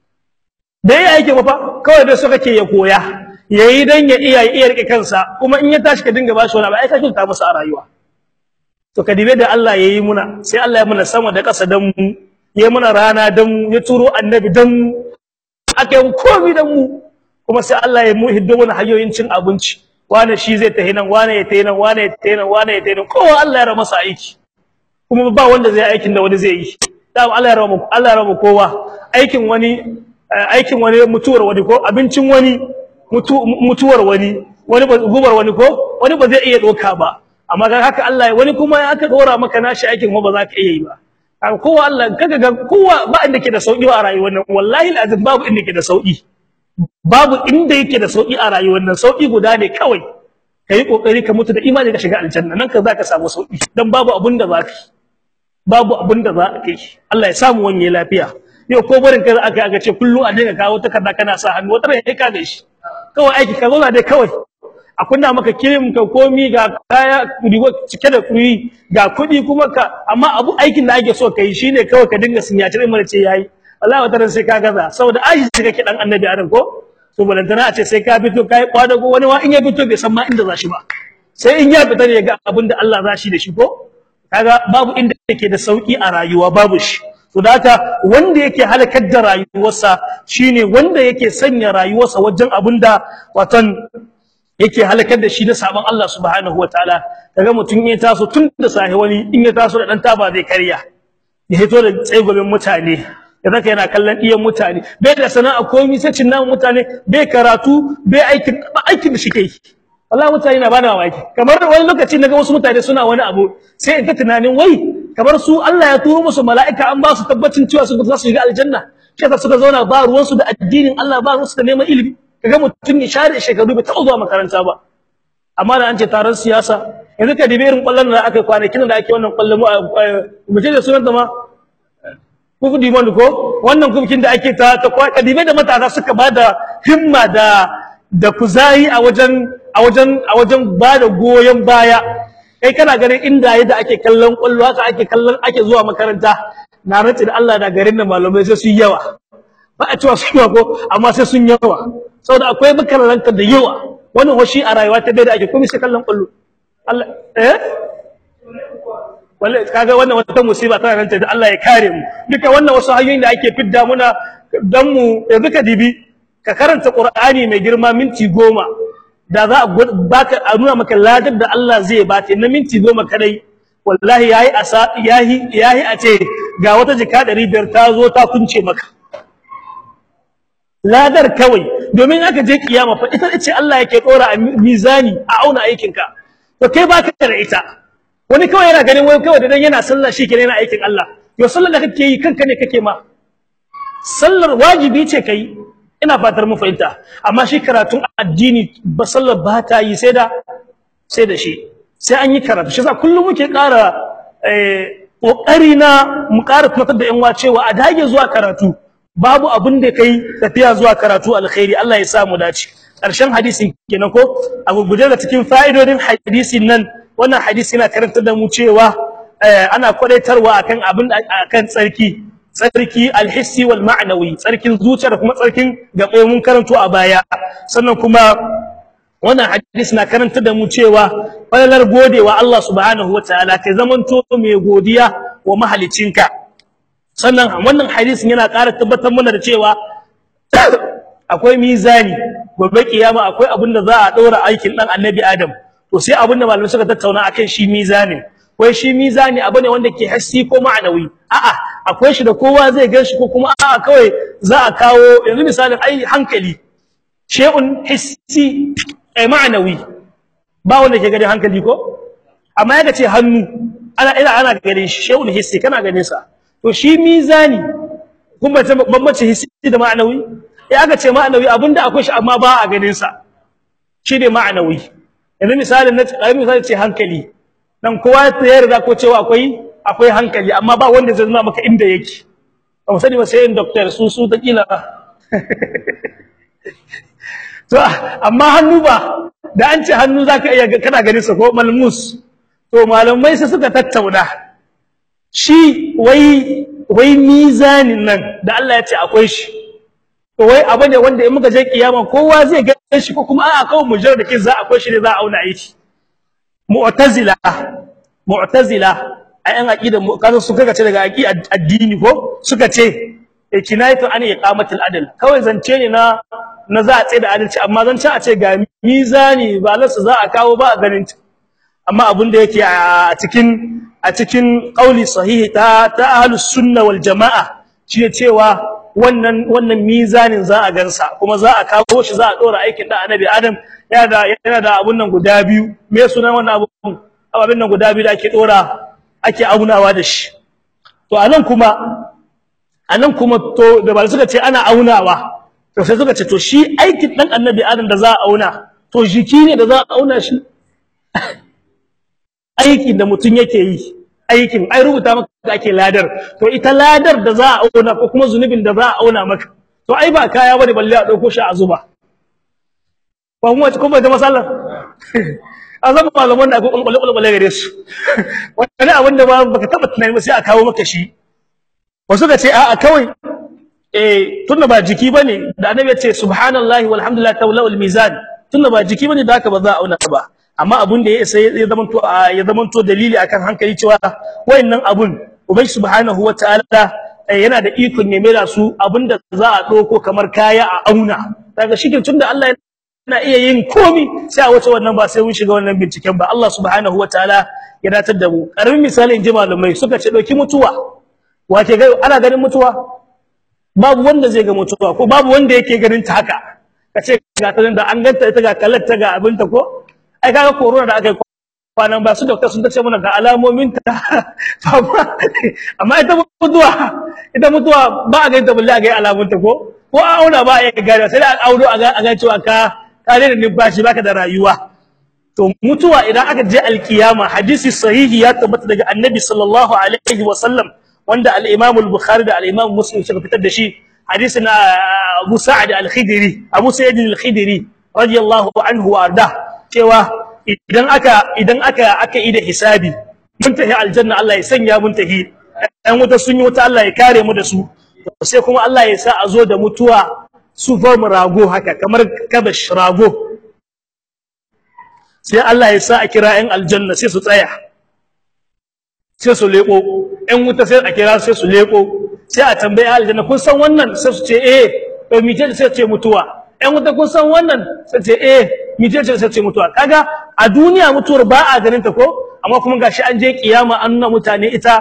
da ya aiki ba fa kawai da su kake ya koya yayi dan ya iya iya rike kansa kuma in ya tashi ka dinga bashi wani abu ai ka kinta masa a rayuwa to ka dibe da Allah yayi muna sai Allah ya muna sama da ƙasa dan mu yayi muna rana dan mu ya turo annabi dan mu akai mu komai dan mu kuma sai Allah ya mu hiddo mana hanyoyin cin abinci wane shi zai tahi nan wane ya tahi nan wane ya tahi nan wane ya tahi nan kowa Allah ya rama masa aiki kuma ba wanda zai aikin da wani zai yi dama Allah ya rama Allah ya rama kowa aikin wani aikin wani mutuwar wani ko abincin wani mutuwar wani wani ba gubar wani ko wani ba zai iya doka ba amma ga haka Allah wani kuma ya aka dora maka nashi aikin ba za ka iya yi ba kowa Allah kaga ga kowa ba inda ke da sauki a rayuwar nan wallahi alazim babu inda ke da sauki babu inda yake da sauki a rayuwar nan sauki guda ne kawai kai kokari ka mutu da imani ka shiga aljanna nan ka zaka samu sauki dan babu abun da zaka babu abun da za ka yi Allah ya samu wanye lafiya yau ko barin kai aka aka ce kullu a dinga kawo takarda kana sa hannu wata ran ka ga shi kawai aiki ka zauna dai kawai a kunna maka kirim ka komi ga kaya rigo cike da kuyi ga kuɗi kuma ka amma abu aikin da ake so kai shine kawai ka dinga sinyaci mai ce yayi wallahi wata ran sai ka gaza saboda aji sai kake dan annabi adam ko to balantana a ce sai ka fito kai kwadago wani wa in ya fito bai san ma inda za shi ba sai in ya fita ne ga abin da Allah za shi da shi ko kaga babu inda yake da sauki a rayuwa babu shi to da haka wanda yake halakar da rayuwarsa shine wanda yake sanya rayuwarsa wajen abinda watan yake halakar da shi na saban Allah subhanahu wataala kaga mutun ya taso tun da sahi wani in ya taso da dan taba zai karya ya hito da tsaigobin mutane ya zaka yana kallon iyan mutane bai da sana'a komai sai cin namu mutane bai karatu bai aikin aikin da shike yi wallahi mutane na bada mamaki kamar wani lokaci naga wasu mutane suna wani abu sai in ta tunanin wai kamar su Allah ya turo musu mala'ika an ba su tabbacin cewa su za su shiga aljanna shi yasa suka zauna ba ruwan su da addinin Allah ba ruwan su da neman ilimi kaga mutum ne share shekaru bai taɓa zuwa makaranta ba amma da an ce taron siyasa yanzu ka dibe irin kwallon da aka kwanakin da ake wannan kwallon mu ce da sunan da ma kufu dimon ko wannan kufkin da ake ta ta kwa dibe da matasa suka bada himma da da kuzari a wajen a wajen a wajen bada goyen baya kai kana ganin inda yadda ake kallon kwallo haka ake kallon ake zuwa makaranta na rantsi da Allah da garin da malamai sai su yawa ba a cewa su yawa ko amma sai sun yawa saboda akwai makaranta da yawa wannan hoshi a rayuwa ta da ake komai sai kallon kwallo Allah eh wallahi kaga wannan wata musiba tana nan da Allah ya kare mu duka wannan wasu hanyoyin da ake fidda muna dan mu yanzu ka dibi ka karanta Qur'ani mai girma minti goma da za a baka a nuna maka ladar da Allah zai bata na minti goma kadai wallahi yayi asa yayi yayi a ce ga wata jika 500 ta zo ta kunce maka ladar kawai domin aka je kiyama fa ita ce Allah yake dora a mizani a auna aikinka to kai baka da ita wani kawai yana ganin wani kawai dan yana sallah shi kenan yana aikin Allah yo sallar da kake yi kanka ne kake ma sallar wajibi ce kai ina fatar mu fahimta amma shi karatun addini ba sallar ba ta yi sai da sai da shi sai an yi karatu shi yasa kullum muke ƙara eh kokari na mu ƙara tunatar da yan cewa a dage zuwa karatu babu abin da kai tafiya zuwa karatu alkhairi Allah ya sa mu dace ƙarshen hadisin kenan ko abu guje da cikin fa'idodin hadisin nan wannan hadisi yana karantar da mu cewa ana kwadaitarwa akan abin akan tsarki tsarki alhissi wal ma'nawi tsarkin zuciya da kuma tsarkin gabe mun karanto a baya sannan kuma wannan hadisi na karantar da mu cewa falalar godewa Allah subhanahu wataala kai zamanto mai godiya wa mahalicinka sannan wannan hadisin yana ƙara tabbatar mana da cewa akwai mizani gobe kiyama akwai abin da za a ɗora aikin ɗan annabi Adam to sai abin da malamai suka tattauna akan shi mizanin wai shi mizani abu ne wanda ke hassi ko ma'anawi a'a akwai shi da kowa zai gan shi ko kuma a'a kawai za a kawo yanzu misalin ai hankali shay'un hissi ai ma'anawi ba wanda ke ganin hankali ko amma yaga ce hannu ana ina ana ganin shi shay'un hissi kana ganin sa to shi mizani kuma ta bambance hissi da ma'anawi ya aka ce ma'anawi abinda akwai shi amma ba a ganin sa shi ne ma'anawi yanzu misalin na misali ce hankali dan kowa ta yarda ko cewa akwai akwai hankali amma ba wanda zai nuna maka inda yake ba mu sani ba sai in doctor su su ta kila to amma hannu ba da an ce hannu zaka iya kana ganin sa ko malmus to malamai sai suka tattauna shi wai wai mizanin nan da Allah ya ce akwai shi to wai abu ne wanda in muka je kiyama kowa zai ga shi ko kuma a'a kawai mujar da kin za akwai shi ne za a auna aiki mu'tazila mu'tazila ayan aqida kaza su kaga ce daga aqida addini ko suka ce kinayatu an iqamatul adl kawai zance ne na na za a tsaye da adalci amma zance a ce ga mizani ba lasu za a kawo ba a ganin amma abin da yake a cikin a cikin qauli sahihi ta ta ahlus sunna wal jamaa shi cewa wannan wannan mizanin za a gansa kuma za a kawo shi za a dora aikin da annabi adam yana da yana da abun nan guda biyu me sunan wannan abun abin nan guda biyu da ake dora ake aunawa da shi to anan kuma anan kuma to da ba suka ce ana aunawa to sai suka ce to shi aikin dan annabi adam da za a auna to jiki ne da za a auna shi aikin da mutum yake yi aikin ai rubuta maka ake ladar to ita ladar da za a auna ko kuma zunubin da za a auna maka to ai ba kaya bane balle a dauko shi a zuba ba mu wace kuma da masala azaba malaman da akwai kulkule kulkule gare su wani abin da ba baka taba tunani ba sai a kawo maka shi wasu ka ce a'a kawai eh tunda ba jiki bane da annabi ya ce subhanallahi walhamdulillahi tawla wal mizan tunda ba jiki bane da haka ba za a auna ba amma abun da ya isa ya zamanto ya zamanto dalili akan hankali cewa wayannan abun ubai subhanahu wataala yana da ikon ya mera su abinda za a doko kamar kaya a auna daga shikin tunda Allah yana iya yin komi sai a wace wannan ba sai mun shiga wannan binciken ba Allah subhanahu wataala ya datar da mu karamin misali inji malamai suka ce dauki mutuwa wace ga ana ganin mutuwa babu wanda zai ga mutuwa ko babu wanda yake ganin ta haka kace ga ta da an ganta ita ga kallata ga abinta ko ai kaga corona da aka yi kwanan ba su doctor sun tace mana ga alamomin ta amma ita mutuwa ita mutuwa ba a ga ta bulle a ga alamun ta ko ko a auna ba a ga sai da audo a ga a ga cewa ka ka da numfashi baka da rayuwa to mutuwa idan aka je alkiyama hadisi sahihi ya tabbata daga annabi sallallahu alaihi wasallam wanda al-imam al-bukhari da al-imam muslim suka fitar da shi hadisi na Abu Sa'id al-Khidri Abu Sa'id al-Khidri radiyallahu anhu warda cewa idan aka idan aka aka yi da hisabi mun tahi aljanna Allah ya sanya mun tahi ɗan wuta sun yi wuta Allah ya kare mu da su sai kuma Allah ya sa a zo da mutuwa su form rago haka kamar kabash rago sai Allah ya sa a kira ƴan aljanna sai su tsaya sai su leko ƴan wuta sai a kira sai su leko sai a tambaye aljanna kun san wannan sai su ce eh to mice sai ce mutuwa ƴan wuta kun san wannan sai ce eh mice sai ce mutuwa kaga a duniya mutuwar ba a ganin ta ko amma kuma gashi an je kiyama an nuna mutane ita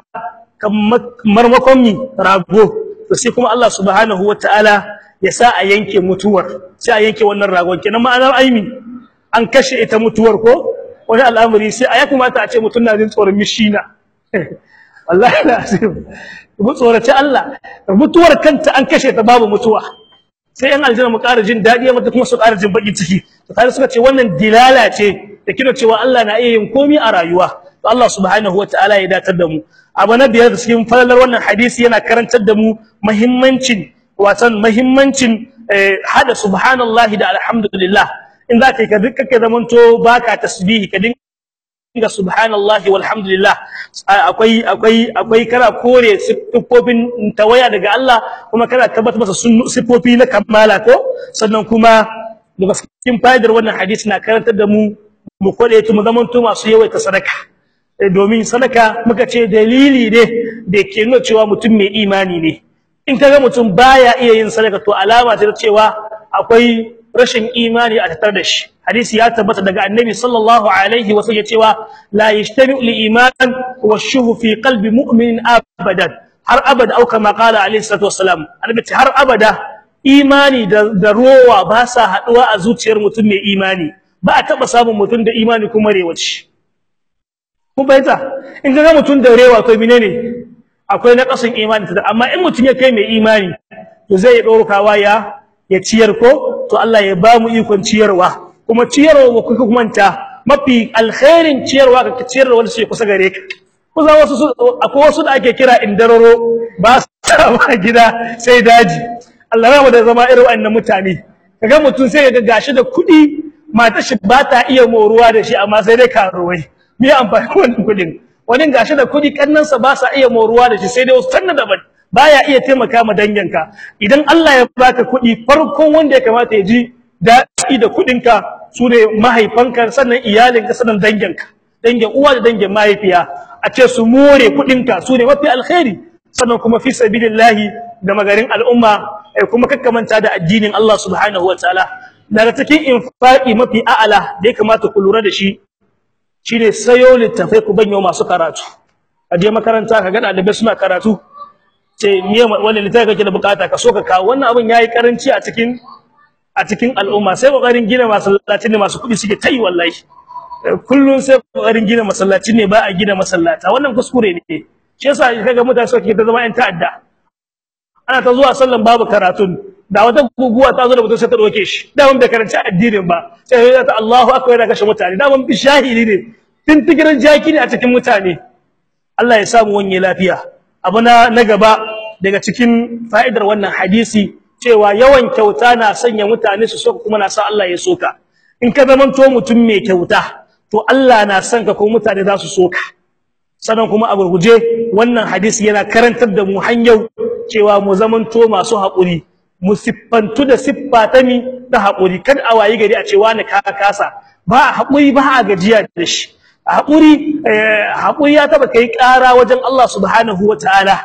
kamar makon mi rago to sai kuma Allah subhanahu wataala ya sa a yanke mutuwar sai a yanke wannan ragon kenan ma'anar aimi an kashe ita mutuwar ko wani al'amari sai a ya kamata a ce mutum na jin tsoron mishina wallahi lazim mu tsorace Allah mutuwar kanta an kashe ta babu mutuwa sai yan aljanna mu ƙara jin dadi mata kuma su ƙara jin baki ciki to tare suka ce wannan dilala ce da kina cewa Allah na iya yin komai a rayuwa to Allah subhanahu wataala ya datar da mu abu na biyar cikin falalar wannan hadisi yana karantar da mu muhimmancin watan muhimmancin hada subhanallahi da alhamdulillah in za ka yi ka duka ka zamanto baka tasbihi ka dinga subhanallahi walhamdulillah akwai akwai akwai kana kore siffofin tawaya daga Allah kuma kana tabbata masa siffofi na kamala ko sannan kuma daga cikin fa'idar wannan hadisi na karantar da mu mu kode mu zamanto masu yawaita sadaka domin sadaka muka ce dalili ne da ke nuna cewa mutum mai imani ne in kaga mutum baya iya yin sadaka to alama ce ta cewa akwai rashin imani a tattare da shi hadisi ya tabbata daga annabi sallallahu alaihi wa sallam cewa la yajtami'u al-iman wa shuhu fi qalbi mu'min abadan har abada au kama qala alaihi salatu wassalam annabi har abada imani da, da rowa ba sa haduwa a zuciyar mutum mai imani ba a taba samun mutum da imani kuma rewaci kun bayyana in ga mutum da rewa to menene akwai na kasan imani amma in mutum ya kai mai imani to zai daukawa ya ya ciyar ko to Allah ya ba mu ikon ciyarwa kuma ciyarwa kuka kumanta mafi alkhairin ciyarwa ka ciyar da wanda suke kusa gare ka kusa wasu akwai wasu da ake kira indararo ba sa ba gida sai daji Allah ya da zama irin wannan mutane kaga mutum sai ga gashi da kuɗi mata shi ba ta iya moruwa da shi amma sai dai karuwai me amfani wannan kuɗin wani gashi da kuɗi kannansa ba sa iya moruwa da shi sai dai wasu tanna daban baya iya taimaka ma danginka idan Allah ya baka kuɗi farkon wanda ya kamata ya ji daɗi da kuɗinka sune mahaifanka sannan iyalinka sannan danginka dangin uwa da dangin mahaifiya a ce su more kuɗinka sune mafi alkhairi sannan kuma fi sabilillahi da magarin al'umma kuma kakkamanta da addinin Allah subhanahu wataala daga cikin infaqi mafi a'ala da ya kamata ku lura da shi shine sayo littafai ku banyo masu karatu a je makaranta ka ga ɗalibai suna karatu ce miye wani littafi kake da bukata ka so ka kawo wannan abin yayi karanci a cikin a cikin al'umma sai kokarin gina masallaci ne masu kudi suke tai wallahi kullun sai kokarin gina masallaci ne ba a gina masallata wannan kuskure ne shi yasa kaga mutane suke ta zama yan ta'adda ana ta zuwa sallan babu karatun da wata guguwa ta zo da mutum sai ta doke shi da mun bai karanci addinin ba sai ya ta Allahu akbar da kashe mutane da mun bi shahidi ne tintigirin jaki ne a cikin mutane Allah ya samu wanye lafiya abu na na gaba daga cikin fa'idar wannan hadisi cewa yawan kyauta na sanya mutane su soka kuma na sa Allah ya soka in ka zaman to mutum mai kyauta to Allah na son ka kuma mutane za su soka sannan kuma a gurguje wannan hadisi yana karantar da mu hanyar cewa mu zaman to masu haƙuri mu siffantu da siffa ta mi ta haƙuri kada a wayi gari a ce wani ka kasa ba haƙuri ba a gajiya da shi haƙuri haƙuri ya taba kai ƙara wajen Allah subhanahu wataala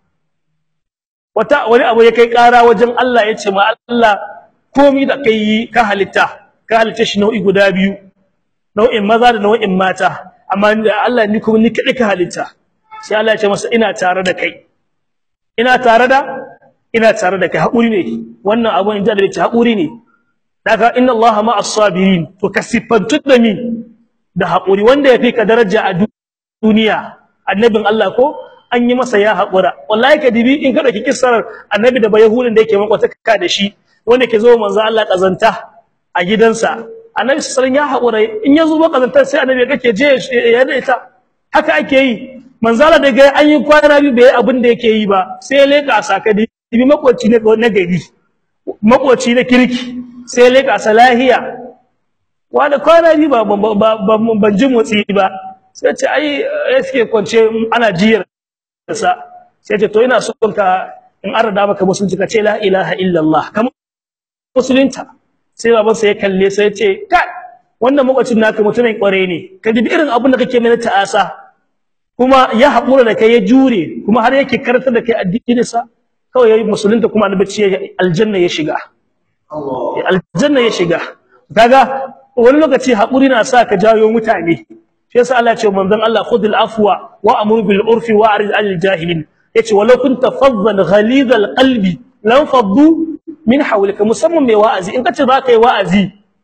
wata wani abu ya kai ƙara wajen Allah ya ce ma Allah komai da kai ka halitta ka halitta shi nau'i guda biyu nau'in maza da nau'in mata amma Allah ni kuma ni kadai ka halitta sai Allah ya ce masa ina tare da kai ina tare da ina tare da kai haƙuri ne wannan abu inda da ce haƙuri ne daga inna Allah ma'as sabirin to kasifantu da mi da haƙuri wanda ya fi ka daraja a duniya annabin Allah ko an yi masa ya haƙura wallahi ka dibi in ka dauki kissar annabi da bayahudin da yake makwataka da shi wanda ke zo manzo Allah kazanta a gidansa annabi sallallahu ya haƙura in ya zo kazantar sai annabi kake je ya da ita haka ake yi manzo Allah daga an yi kwana biyu bai abin da yake yi ba sai ya leka saka dibi makwaci ne na gari makwaci na kirki sai ya leka salahiya wanda kwana biyu ba ban ji motsi ba sai ce ai ya suke kwance ana jiyar sa sai ce to ina so ka in arada maka musulunci ka ce la ilaha illallah kamar musulunta sai baban sa ya kalle sai ya ce kai wannan makwacin naka mutumin kware ne ka dubi irin abin da kake mana ta'asa kuma ya haƙura da kai ya jure kuma har yake karanta da kai addinin sa kawai yayi musulunta kuma annabi ce aljanna ya shiga aljanna ya shiga kaga wani lokaci haƙuri na sa ka jawo mutane shi yasa Allah ya ce manzon Allah khudil afwa wa amur bil urfi wa arid anil jahilin yace walau kunta faddan ghalidal qalbi lam faddu min hawlika musamman mai wa'azi in kace zaka yi wa'azi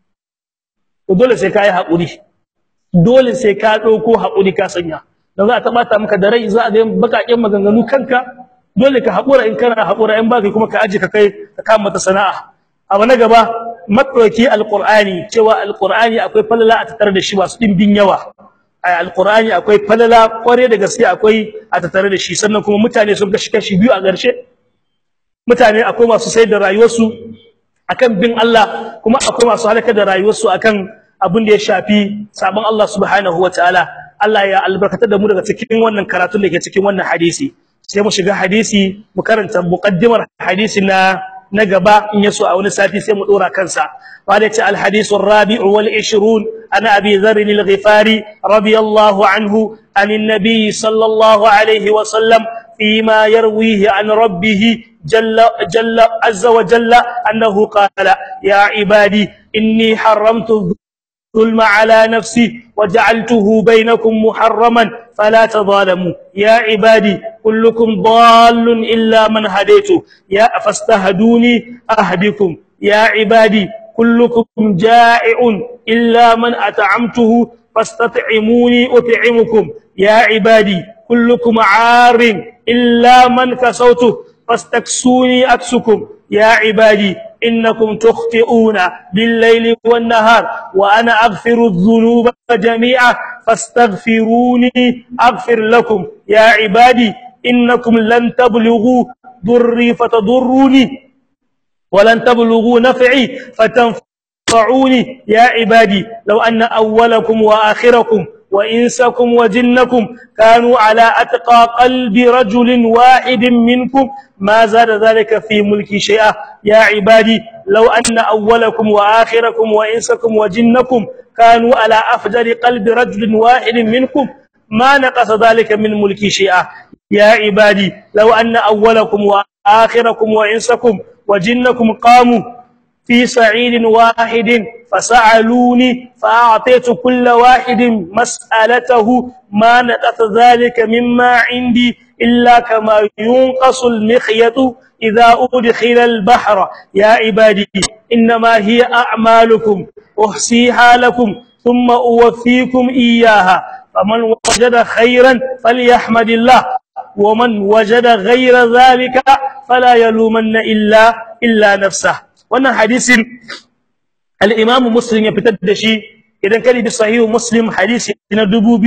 to dole sai kai hakuri dole sai ka dauko hakuri ka sanya dan za a tabata maka da rai za a ga bakaken maganganu kanka dole ka hakura in kana hakura in baka kuma ka aje ka kai ka kama ta sana'a abu na gaba matsauki alqur'ani cewa alqur'ani akwai falala a tattare da shi masu dimbin yawa a alqur'ani akwai falala kware da gaske akwai a tattare da shi sannan kuma mutane sun kashi kashi biyu a ƙarshe mutane akwai masu sayar da rayuwarsu akan bin Allah kuma akwai masu halaka da rayuwarsu akan abin da ya shafi sabon Allah subhanahu wataala Allah ya albarkata da mu daga cikin wannan karatun da ke cikin wannan hadisi sai mu shiga hadisi mu karanta muqaddimar hadisi na na gaba in yaso a wani sati sai mu dora kansa wala ta al hadisu rabi'u wal 20 ana abi dharr al ghifari radiyallahu anhu an nabiy sallallahu alayhi wa sallam فيما يرويه عن ربه جل جل عز وجل انه قال يا عبادي اني حرمت الظلم على نفسي وجعلته بينكم محرما فلا تظالموا يا عبادي كلكم ضال الا من هديته يا فاستهدوني اهدكم يا عبادي كلكم جائع الا من اطعمته فاستطعموني اطعمكم يا عبادي كلكم عار إلا من كسوته فاستكسوني أكسكم يا عبادي إنكم تخطئون بالليل والنهار وأنا أغفر الذنوب جميعا فاستغفروني أغفر لكم يا عبادي إنكم لن تبلغوا ضري فتضروني ولن تبلغوا نفعي فتنفعوني يا عبادي لو أن أولكم وآخركم وإنسكم وجنكم كانوا على أتقى قلب رجل واحد منكم ما زاد ذلك في ملكي شيئا يا عبادي لو أن أولكم وآخركم وإنسكم وجنكم كانوا على أفجر قلب رجل واحد منكم ما نقص ذلك من ملكي شيئا يا عبادي لو أن أولكم وآخركم وإنسكم وجنكم قاموا في صعيد واحد فسألوني فأعطيت كل واحد مسألته ما نقص ذلك مما عندي إلا كما ينقص المخيط إذا أدخل البحر يا عبادي إنما هي أعمالكم أحصيها لكم ثم أوفيكم إياها فمن وجد خيرا فليحمد الله ومن وجد غير ذلك فلا يلومن إلا إلا نفسه wannan hadisin al-Imam Muslim ya fitar da shi idan kali bi sahihu Muslim hadisi na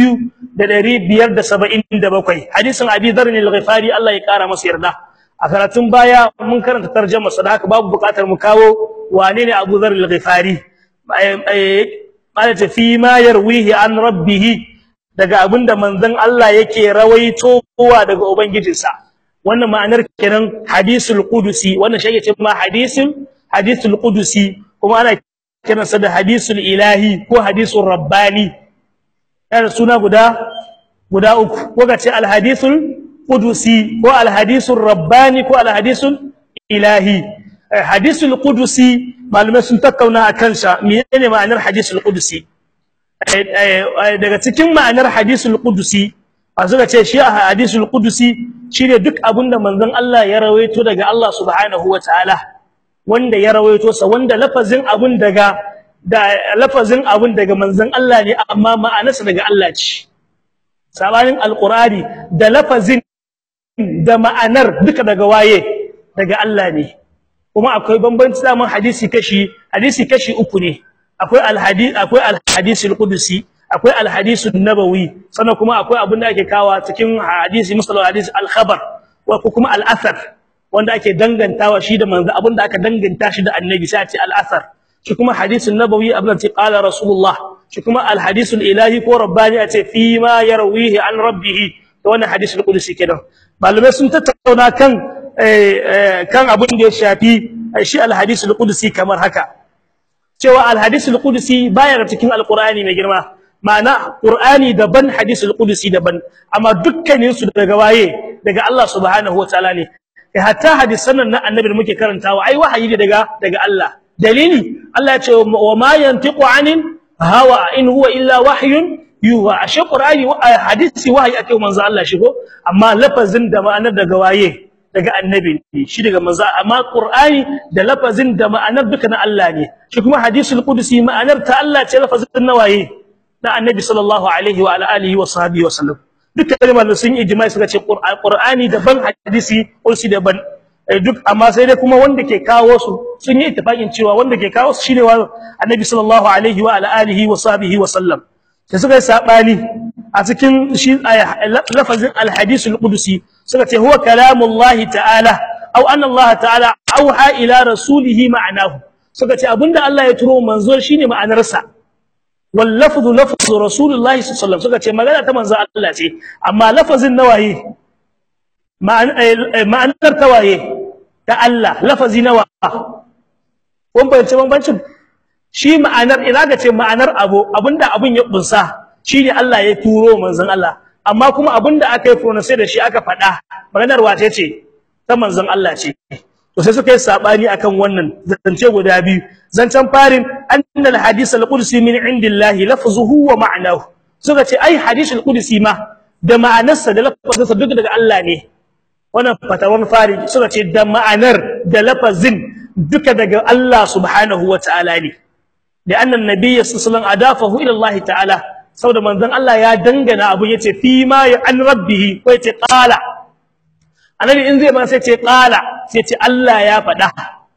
2577 hadisin Abi Dharr al-Ghifari Allah ya kara masa yarda a karatun baya mun karanta tarjuma sa haka babu bukatar mu kawo wane ne Abu Dharr al-Ghifari malata fi ma yarwihi an rabbih daga abinda manzon Allah yake rawaito kowa daga ubangijinsa wannan ma'anar kenan hadisul qudusi wannan shi yake ma hadisul hadithul qudusi kuma ana kiransa da hadisul ilahi ko hadisul rabbani yana suna guda guda uku ko ce al hadithul qudusi ko al hadisul rabbani ko al hadisul ilahi hadisul qudusi malume sun takkauna akan sa menene ma'anar hadisul qudusi daga cikin ma'anar hadisul qudusi azuka ce shi hadisul qudusi shine duk abinda manzon Allah ya rawaito daga Allah subhanahu wataala wanda ya rawaito sa wanda lafazin abun daga da lafazin abun daga manzon Allah ne amma ma'anarsa daga Allah ce sabanin alqur'ani da lafazin da ma'anar duka daga waye daga Allah ne kuma akwai bambanci zaman hadisi kashi hadisi kashi uku ne akwai alhadith akwai alhadisul qudusi akwai alhadisun nabawi sannan kuma akwai abin da ake kawa cikin hadisi musallu hadisi alkhabar wa kuma al'athar wanda ake dangantawa shi da manzo abin da aka danganta shi da annabi sai a ce al'athar shi kuma hadisun nabawi abin da ce qala rasulullah shi kuma alhadisul ilahi ko rabbani a ce fi ma yarwihi an rabbih to wannan hadisul qudusi kenan malamai sun tattauna kan kan abin da ya shafi shi alhadisul qudusi kamar haka cewa alhadisul qudusi baya cikin alqur'ani mai girma ma'ana qur'ani daban hadisul qudusi daban amma dukkanin su daga waye daga Allah subhanahu wataala ne kai hatta hadisan nan annabi da muke karantawa ai wahayi ne daga daga Allah dalili Allah ya ce wa ma yantiqu anin hawa in huwa illa wahyun yuha ashe qur'ani hadisi wahayi ake manzo Allah shigo amma lafazin da ma'anar daga waye daga annabi ne shi daga manzo amma qur'ani da lafazin da ma'anar duka na Allah ne shi kuma hadisul qudusi ma'anar ta Allah ce lafazin na waye na annabi sallallahu alaihi wa ala alihi wa sahbihi wa sallam dukkan kalmar sun ijma'i suka ce qur'ani daban hadisi qudsi daban duk amma sai dai kuma wanda ke kawo su sun yi ittifaqin cewa wanda ke kawo su shine wa annabi sallallahu alaihi wa ala alihi wa sahbihi wa sallam sai suka yi sabani a cikin shi lafazin alhadisul qudsi suka ce huwa kalamullahi ta'ala aw anna Allah ta'ala auha ila rasulihi ma'anahu suka ce abinda Allah ya turo manzo shine ma'anarsa wal lafzu lafzu rasulullahi sallallahu alaihi wasallam suka ce magana ta manzo Allah ce amma lafazin nawaye ma'anar tawaye ta Allah lafazi nawa kun bayyance bambancin shi ma'anar ina ga ce ma'anar abu abinda abun ya bunsa shine Allah ya turo manzon Allah amma kuma abinda aka yi pronounce da shi aka faɗa maganar wace ce ta manzon Allah ce to sai suka yi sabani akan wannan zance guda biyu zancen farin annal hadith al-qudsi min indillahi lafzuhu wa ma'nahu suka ce ai hadith al-qudsi ma da ma'anarsa da lafazinsa duk daga Allah ne wannan fatawan fari suka ce da ma'anar da lafazin duka daga Allah subhanahu wa ta'ala ne da annan nabiyyi sallallahu alaihi adafahu ila Allah ta'ala saboda manzon Allah ya dangana abu yace fi ma ya an rabbihi ko yace qala annabi in zai ma sai ce qala sai ce Allah ya faɗa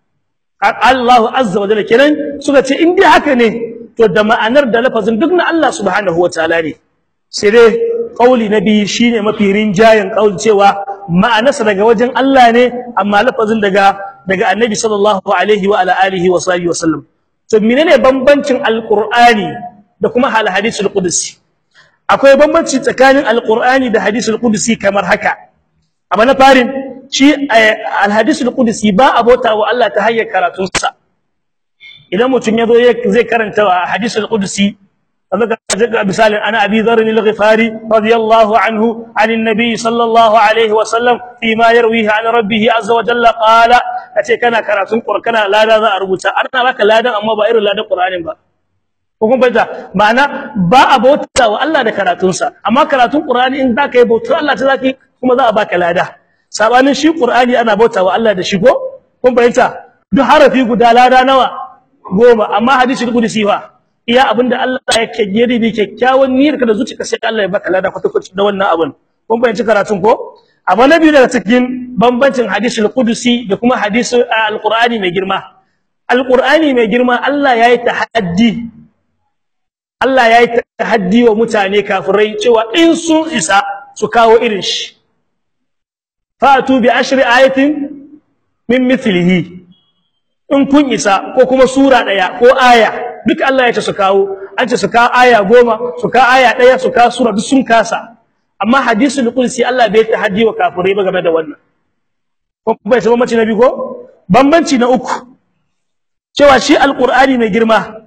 Allah azza wa jalla kenan suka ce in dai haka ne to da ma'anar da lafazin duk na Allah subhanahu wa ta'ala ne sai dai kauli na biyu shine mafi rinjayen kauli cewa ma'anarsa daga wajen Allah ne amma lafazin daga daga Annabi sallallahu alaihi wa ala alihi wa sahbihi wasallam to menene bambancin alqur'ani da kuma hal hadisul qudsi akwai bambanci tsakanin alqur'ani da hadisul qudsi kamar haka amma na farin shi al hadisul qudsi ba abota wa Allah ta hayyar karatunsa idan mutum ya zo zai karanta hadisul qudsi ذكر مثال انا ابي ذر الغفاري رضي الله عنه عن النبي صلى الله عليه وسلم فيما يرويه عن ربه عز وجل قال kace kana karatun qur'ana lada za a rubuta ana baka ladan amma ba irin ladan qur'anin ba ko kun bayyana ma'ana ba a bauta wa Allah da karatunsa amma karatun qur'ani in zaka yi bautar Allah ta zaki kuma za a baka lada sabanin shi qur'ani ana bauta wa Allah da shi ko kun bayyana duk harafi guda lada nawa goma amma hadisi qudsi fa iya abinda Allah yake gere bi kyakkyawan niyyar ka da zuciyarka sai Allah ya baka lada kwata-kwata da wannan abin kun bayyana karatun ko amma na biyu daga cikin bambancin hadisul qudusi da kuma hadisul alqur'ani mai girma alqur'ani mai girma Allah yayi tahaddi Allah yayi tahaddi wa mutane kafirai cewa in sun isa su kawo irin shi fatu bi ashri ayatin min mithlihi in kun isa ko kuma sura daya ko aya duk Allah ya ce su kawo an ce su ka aya goma su ka aya daya su ka sura duk sun kasa amma hadisul qudsi Allah bai tahaddi wa kafirai ba game da wannan ko bai san bambanci na biyu ko bambanci na uku cewa shi alqur'ani mai girma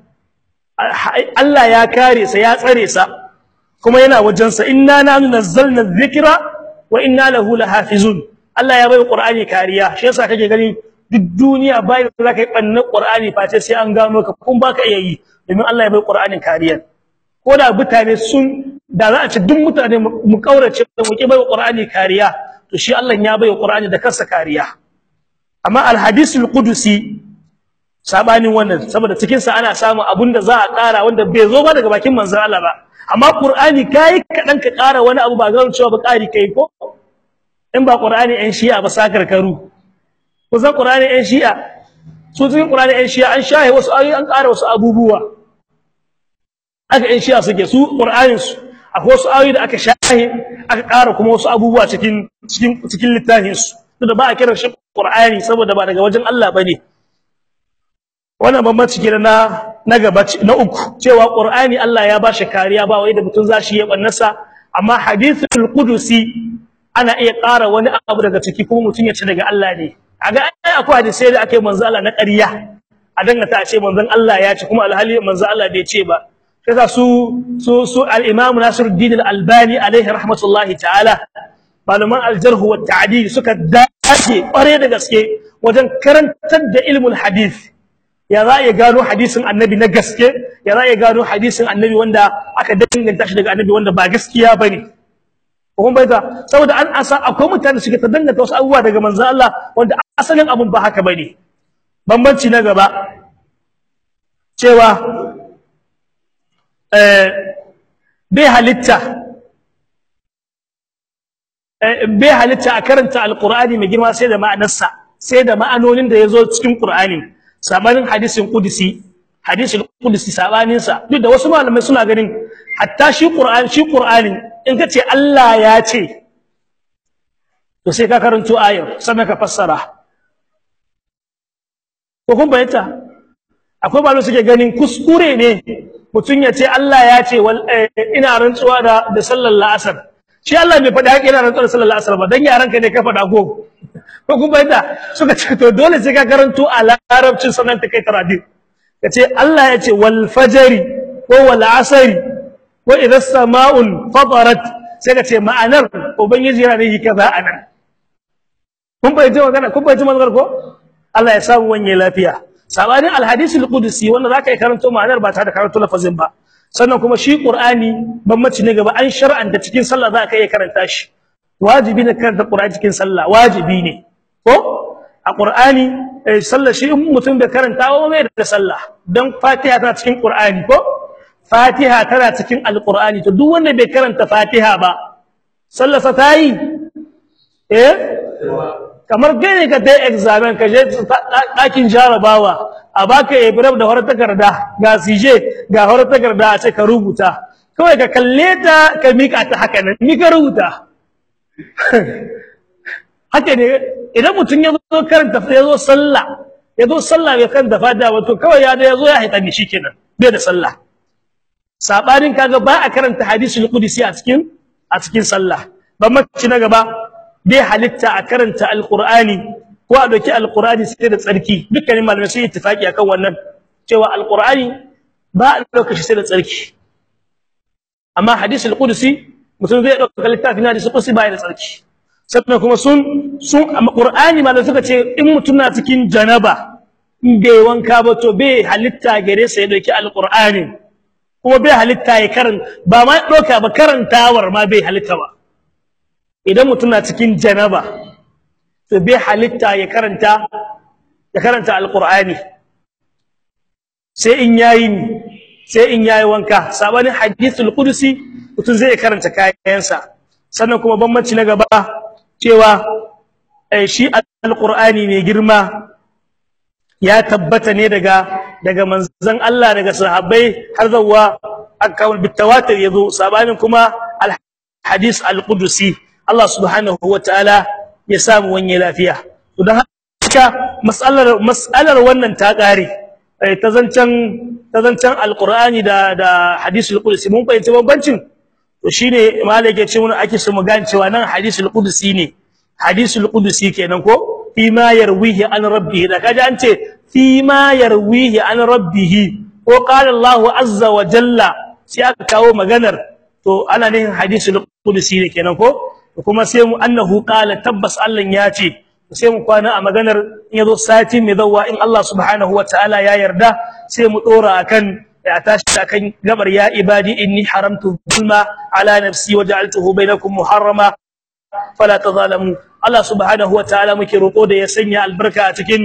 Allah ya kare sa ya tsare sa kuma yana wajen sa inna nahnu nazzalna dhikra wa inna lahu lahafizun Allah ya bai qur'ani kariya shi yasa kake gani duk duniya bai da zaka yi bannan Qur'ani face sai an gano ka kun baka iya yi domin Allah ya bai Qur'anin kariya ko da mutane sun da za a ci duk mutane mu kaurace mu ki bai Qur'ani kariya to shi Allah ya bai Qur'ani da kansa kariya amma al-hadisul qudusi sabanin wannan saboda cikin sa ana samu abunda za a ƙara wanda bai zo ba daga bakin manzon Allah ba amma Qur'ani kai kadan ka ƙara wani abu ba ga cewa ba ƙari kai ko in ba Qur'ani ɗan Shi'a ba sakar karu ku san Qur'ani ɗan Shi'a su cikin Qur'ani ɗan Shi'a an shahe wasu ayoyi an ƙara wasu abubuwa aka ɗan Shi'a suke su Qur'anin su akwai wasu ayoyi da aka shahe aka ƙara kuma wasu abubuwa cikin cikin cikin littafin su da ba a kiran shi Qur'ani saboda ba daga wajen Allah bane wannan bambanci kenan na na gaba na uku cewa Qur'ani Allah ya bashi kariya ba wai da mutun zashi ya bannasa amma hadithul qudusi ana iya ƙara wani abu daga ciki kuma mutun ya ci daga Allah ne aga ai akwai hadisi da ake manzo Allah na ƙarya a dangata a ce manzon Allah ya ce kuma alhali manzo Allah bai ce ba kaza su su su al-Imam Nasiruddin al-Albani alaihi rahmatullahi ta'ala malaman al-jarh wa ta'dil suka dace kware da gaske wajen karantar da ilmul hadith ya za ya gano hadisin annabi na gaske ya za ya gano hadisin annabi wanda aka danganta shi daga annabi wanda ba gaskiya bane kun baita saboda an asa akwai mutane suke ta danganta wasu abubuwa daga manzon Allah wanda asalin abun ba haka bane bambanci na gaba cewa eh bai halitta eh bai halitta a karanta alqur'ani mai girma sai da ma'anarsa sai da ma'anonin da yazo cikin qur'ani sabanin hadisin qudsi hadisin qudsi sabanin sa duk da wasu malamai suna ganin hatta shi qur'ani shi qur'ani in kace Allah ya ce to sai ka karanto ayar sannan ka fassara ko kun bayyana akwai malamai suke ganin kuskure ne mutun ya ce Allah ya ce ina rantsuwa da da sallar la'asar shi Allah bai faɗi haƙi ina rantsuwa da sallar la'asar ba dan yaran ka ne ka faɗa ko ko kun bayyana suka ce to dole sai ka karanto a larabcin sanan ta kai taradi kace Allah ya ce wal fajri ko wal asri wa idha as-sama'un fatarat sai ka ce ma'anar ubangiji yana yi kaza anan kun bayyana magana kun bayyana magana ko Allah ya samu wanye lafiya sabanin al-hadith al-qudsi wanda zaka yi karanto ma'anar ba ta da karanto lafazin ba sannan kuma shi qur'ani bambanci ne gaba an shar'anta cikin sallah zaka iya karanta shi wajibi ne karanta qur'ani cikin sallah wajibi ne ko a qur'ani sallah shi in mutum bai karanta ba bai da sallah dan fatiha tana cikin qur'ani ko fatiha tana cikin alqur'ani to duk wanda bai karanta fatiha ba sallah sa tayi eh kamar gane ka dai examen ka je dakin jarabawa a baka ibrahim da horar takarda ga sije ga horar takarda a ce ka rubuta kawai ka kalle ta ka mika ta haka nan ni ka rubuta haka ne idan mutum ya zo karanta ya zo sallah ya zo sallah bai karanta fatiha wato kawai ya da ya zo ya haita ni shikenan bai da sallah sabanin kaga ba a karanta hadisul qudsi a cikin a cikin sallah ban mace na gaba bai halitta a karanta alqur'ani ko a doki alqur'ani sai da tsarki dukkanin malamai sun ittifaki akan wannan cewa alqur'ani ba a dauka shi sai da tsarki amma hadisul qudsi mutum zai dauka littafin hadisul qudsi ba ya da tsarki sannan kuma sun sun qur'ani malamai suka ce in mutum na cikin janaba in bai wanka ba to bai halitta gare sa ya doki alqur'ani kuma bai halitta ya karan ba ma doka ba karantawar ma bai halitta ba idan mutum na cikin janaba to bai halitta ya karanta ya karanta alqur'ani sai in yayi sai in yayi wanka sabanin hadithul qudsi mutum zai karanta kayansa sannan kuma bambanci na gaba cewa shi alqur'ani mai girma ya tabbata ne daga daga manzon Allah daga sahabbai har zuwa akawul bitawatir yazo sabanin kuma alhadith alqudsi Allah subhanahu wataala ya samu wanye lafiya to dan haka mas'alar mas'alar wannan ta kare ta zancan ta zancan alqur'ani da da hadisul qudsi mun fahimci bambancin to shine malai ya ce mun ake so mu gane cewa nan hadisul qudsi ne hadisul qudsi kenan ko fi ma yarwihi an rabbih da kaje an ce fi ma yarwihi an rabbih ko qala Allahu azza wa jalla sai aka kawo maganar to ana nihin hadisul qudsi ne kenan ko kuma sai mu annahu qala tabbas Allah ya ce sai mu kwana a maganar in yazo sati mai zawwa in Allah subhanahu wa ta'ala ya yarda sai mu dora akan ya tashi akan gabar ya ibadi inni haramtu zulma ala nafsi wa ja'altuhu bainakum muharrama fala tazalamu Allah subhanahu wa ta'ala muke roko da ya sanya albarka a cikin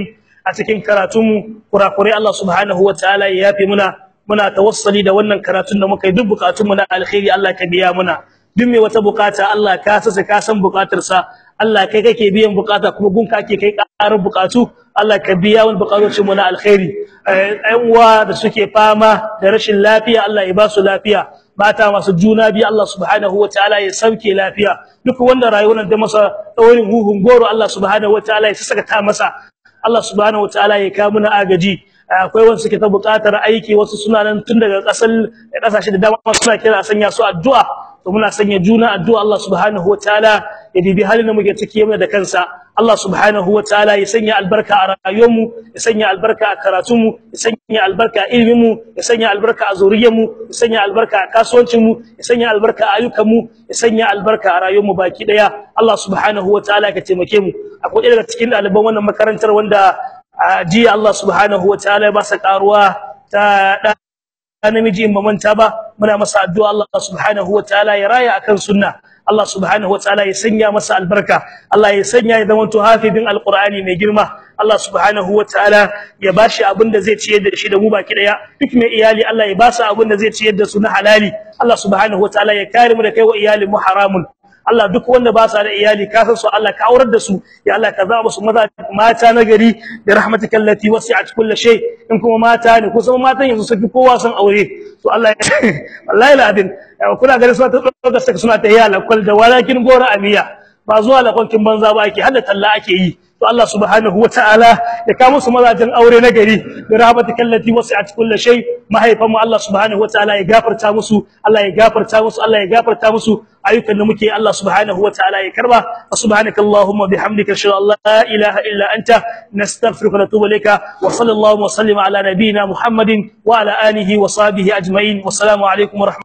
a cikin karatunmu kurakurai Allah subhanahu wataala ya yafe muna muna tawassuli da wannan karatun da muka yi duk bukatunmu na alkhairi Allah ka biya muna duk mai wata bukata Allah ka sasa ka san bukatarsa Allah kai kake biyan bukata kuma gunka ake kai karar bukatu Allah ka biya wani bukatocin mu na alkhairi ɗan uwa da suke fama da rashin lafiya Allah ya ba su lafiya mata masu juna biyu Allah subhanahu wataala ya sauke lafiya duk wanda rayuwar da masa tsaurin huhun goro Allah subhanahu wataala ya saka ta masa Allah subhanahu wataala ya kawo mana agaji akwai wasu suke ta buƙatar aiki wasu suna nan tun daga ƙasar ƙasashe da dama suna kira sanya su addu'a to muna sanya juna addu'a Allah subhanahu wataala ya dibi halin da muke ciki mana da kansa Allah subhanahu wataala ya sanya albarka a rayuwarmu ya sanya albarka a karatunmu ya sanya albarka a iliminmu ya sanya albarka a zuriyarmu ya sanya albarka a kasuwancinmu ya sanya albarka a ayyukanmu ya sanya albarka a rayuwarmu baki daya Allah subhanahu wataala ka taimake mu akwai daga cikin ɗaliban wannan makarantar wanda jiya Allah subhanahu wataala ya ba sa karuwa ta namiji in manta ba muna masa addu'a Allah subhanahu wataala ya raya akan sunna Allah subhanahu wataala ya sanya masa albarka Allah ya sanya ya zama to hafidin alqur'ani mai girma Allah subhanahu wataala ya bashi abin da zai ciyar da shi da mu baki daya duk mai iyali Allah ya ba su abin da zai ciyar da su na halali Allah subhanahu wataala ya kare mu da kai wa iyalin mu haramun Allah duk wanda ba sa da iyali ka san su Allah ka aurar da su ya Allah ka zaba su maza mata na gari da rahmatikal lati wasi'at kulli shay in kuma mata ne ko kuma matan yanzu sufi kowa san aure to Allah wallahi ladin kuna gari suna ta dauka saka suna ta yala kul da walakin gora amiya ba zuwa lakonkin banza ba ake hada talla ake yi to Allah subhanahu wataala ya ka musu mazajin aure na gari da rahmatikal lati wasi'at kulli shay mahaifan mu Allah subhanahu wataala ya gafarta musu Allah ya gafarta musu Allah ya gafarta musu ayyukan da muke Allah subhanahu wataala ya karba subhanakallahumma bihamdika ashhadu an la ilaha illa anta nastaghfiruka wa natubu ilayka wa sallallahu wa sallama ala nabiyyina muhammadin wa ala alihi wa sahbihi ajma'in wassalamu alaikum wa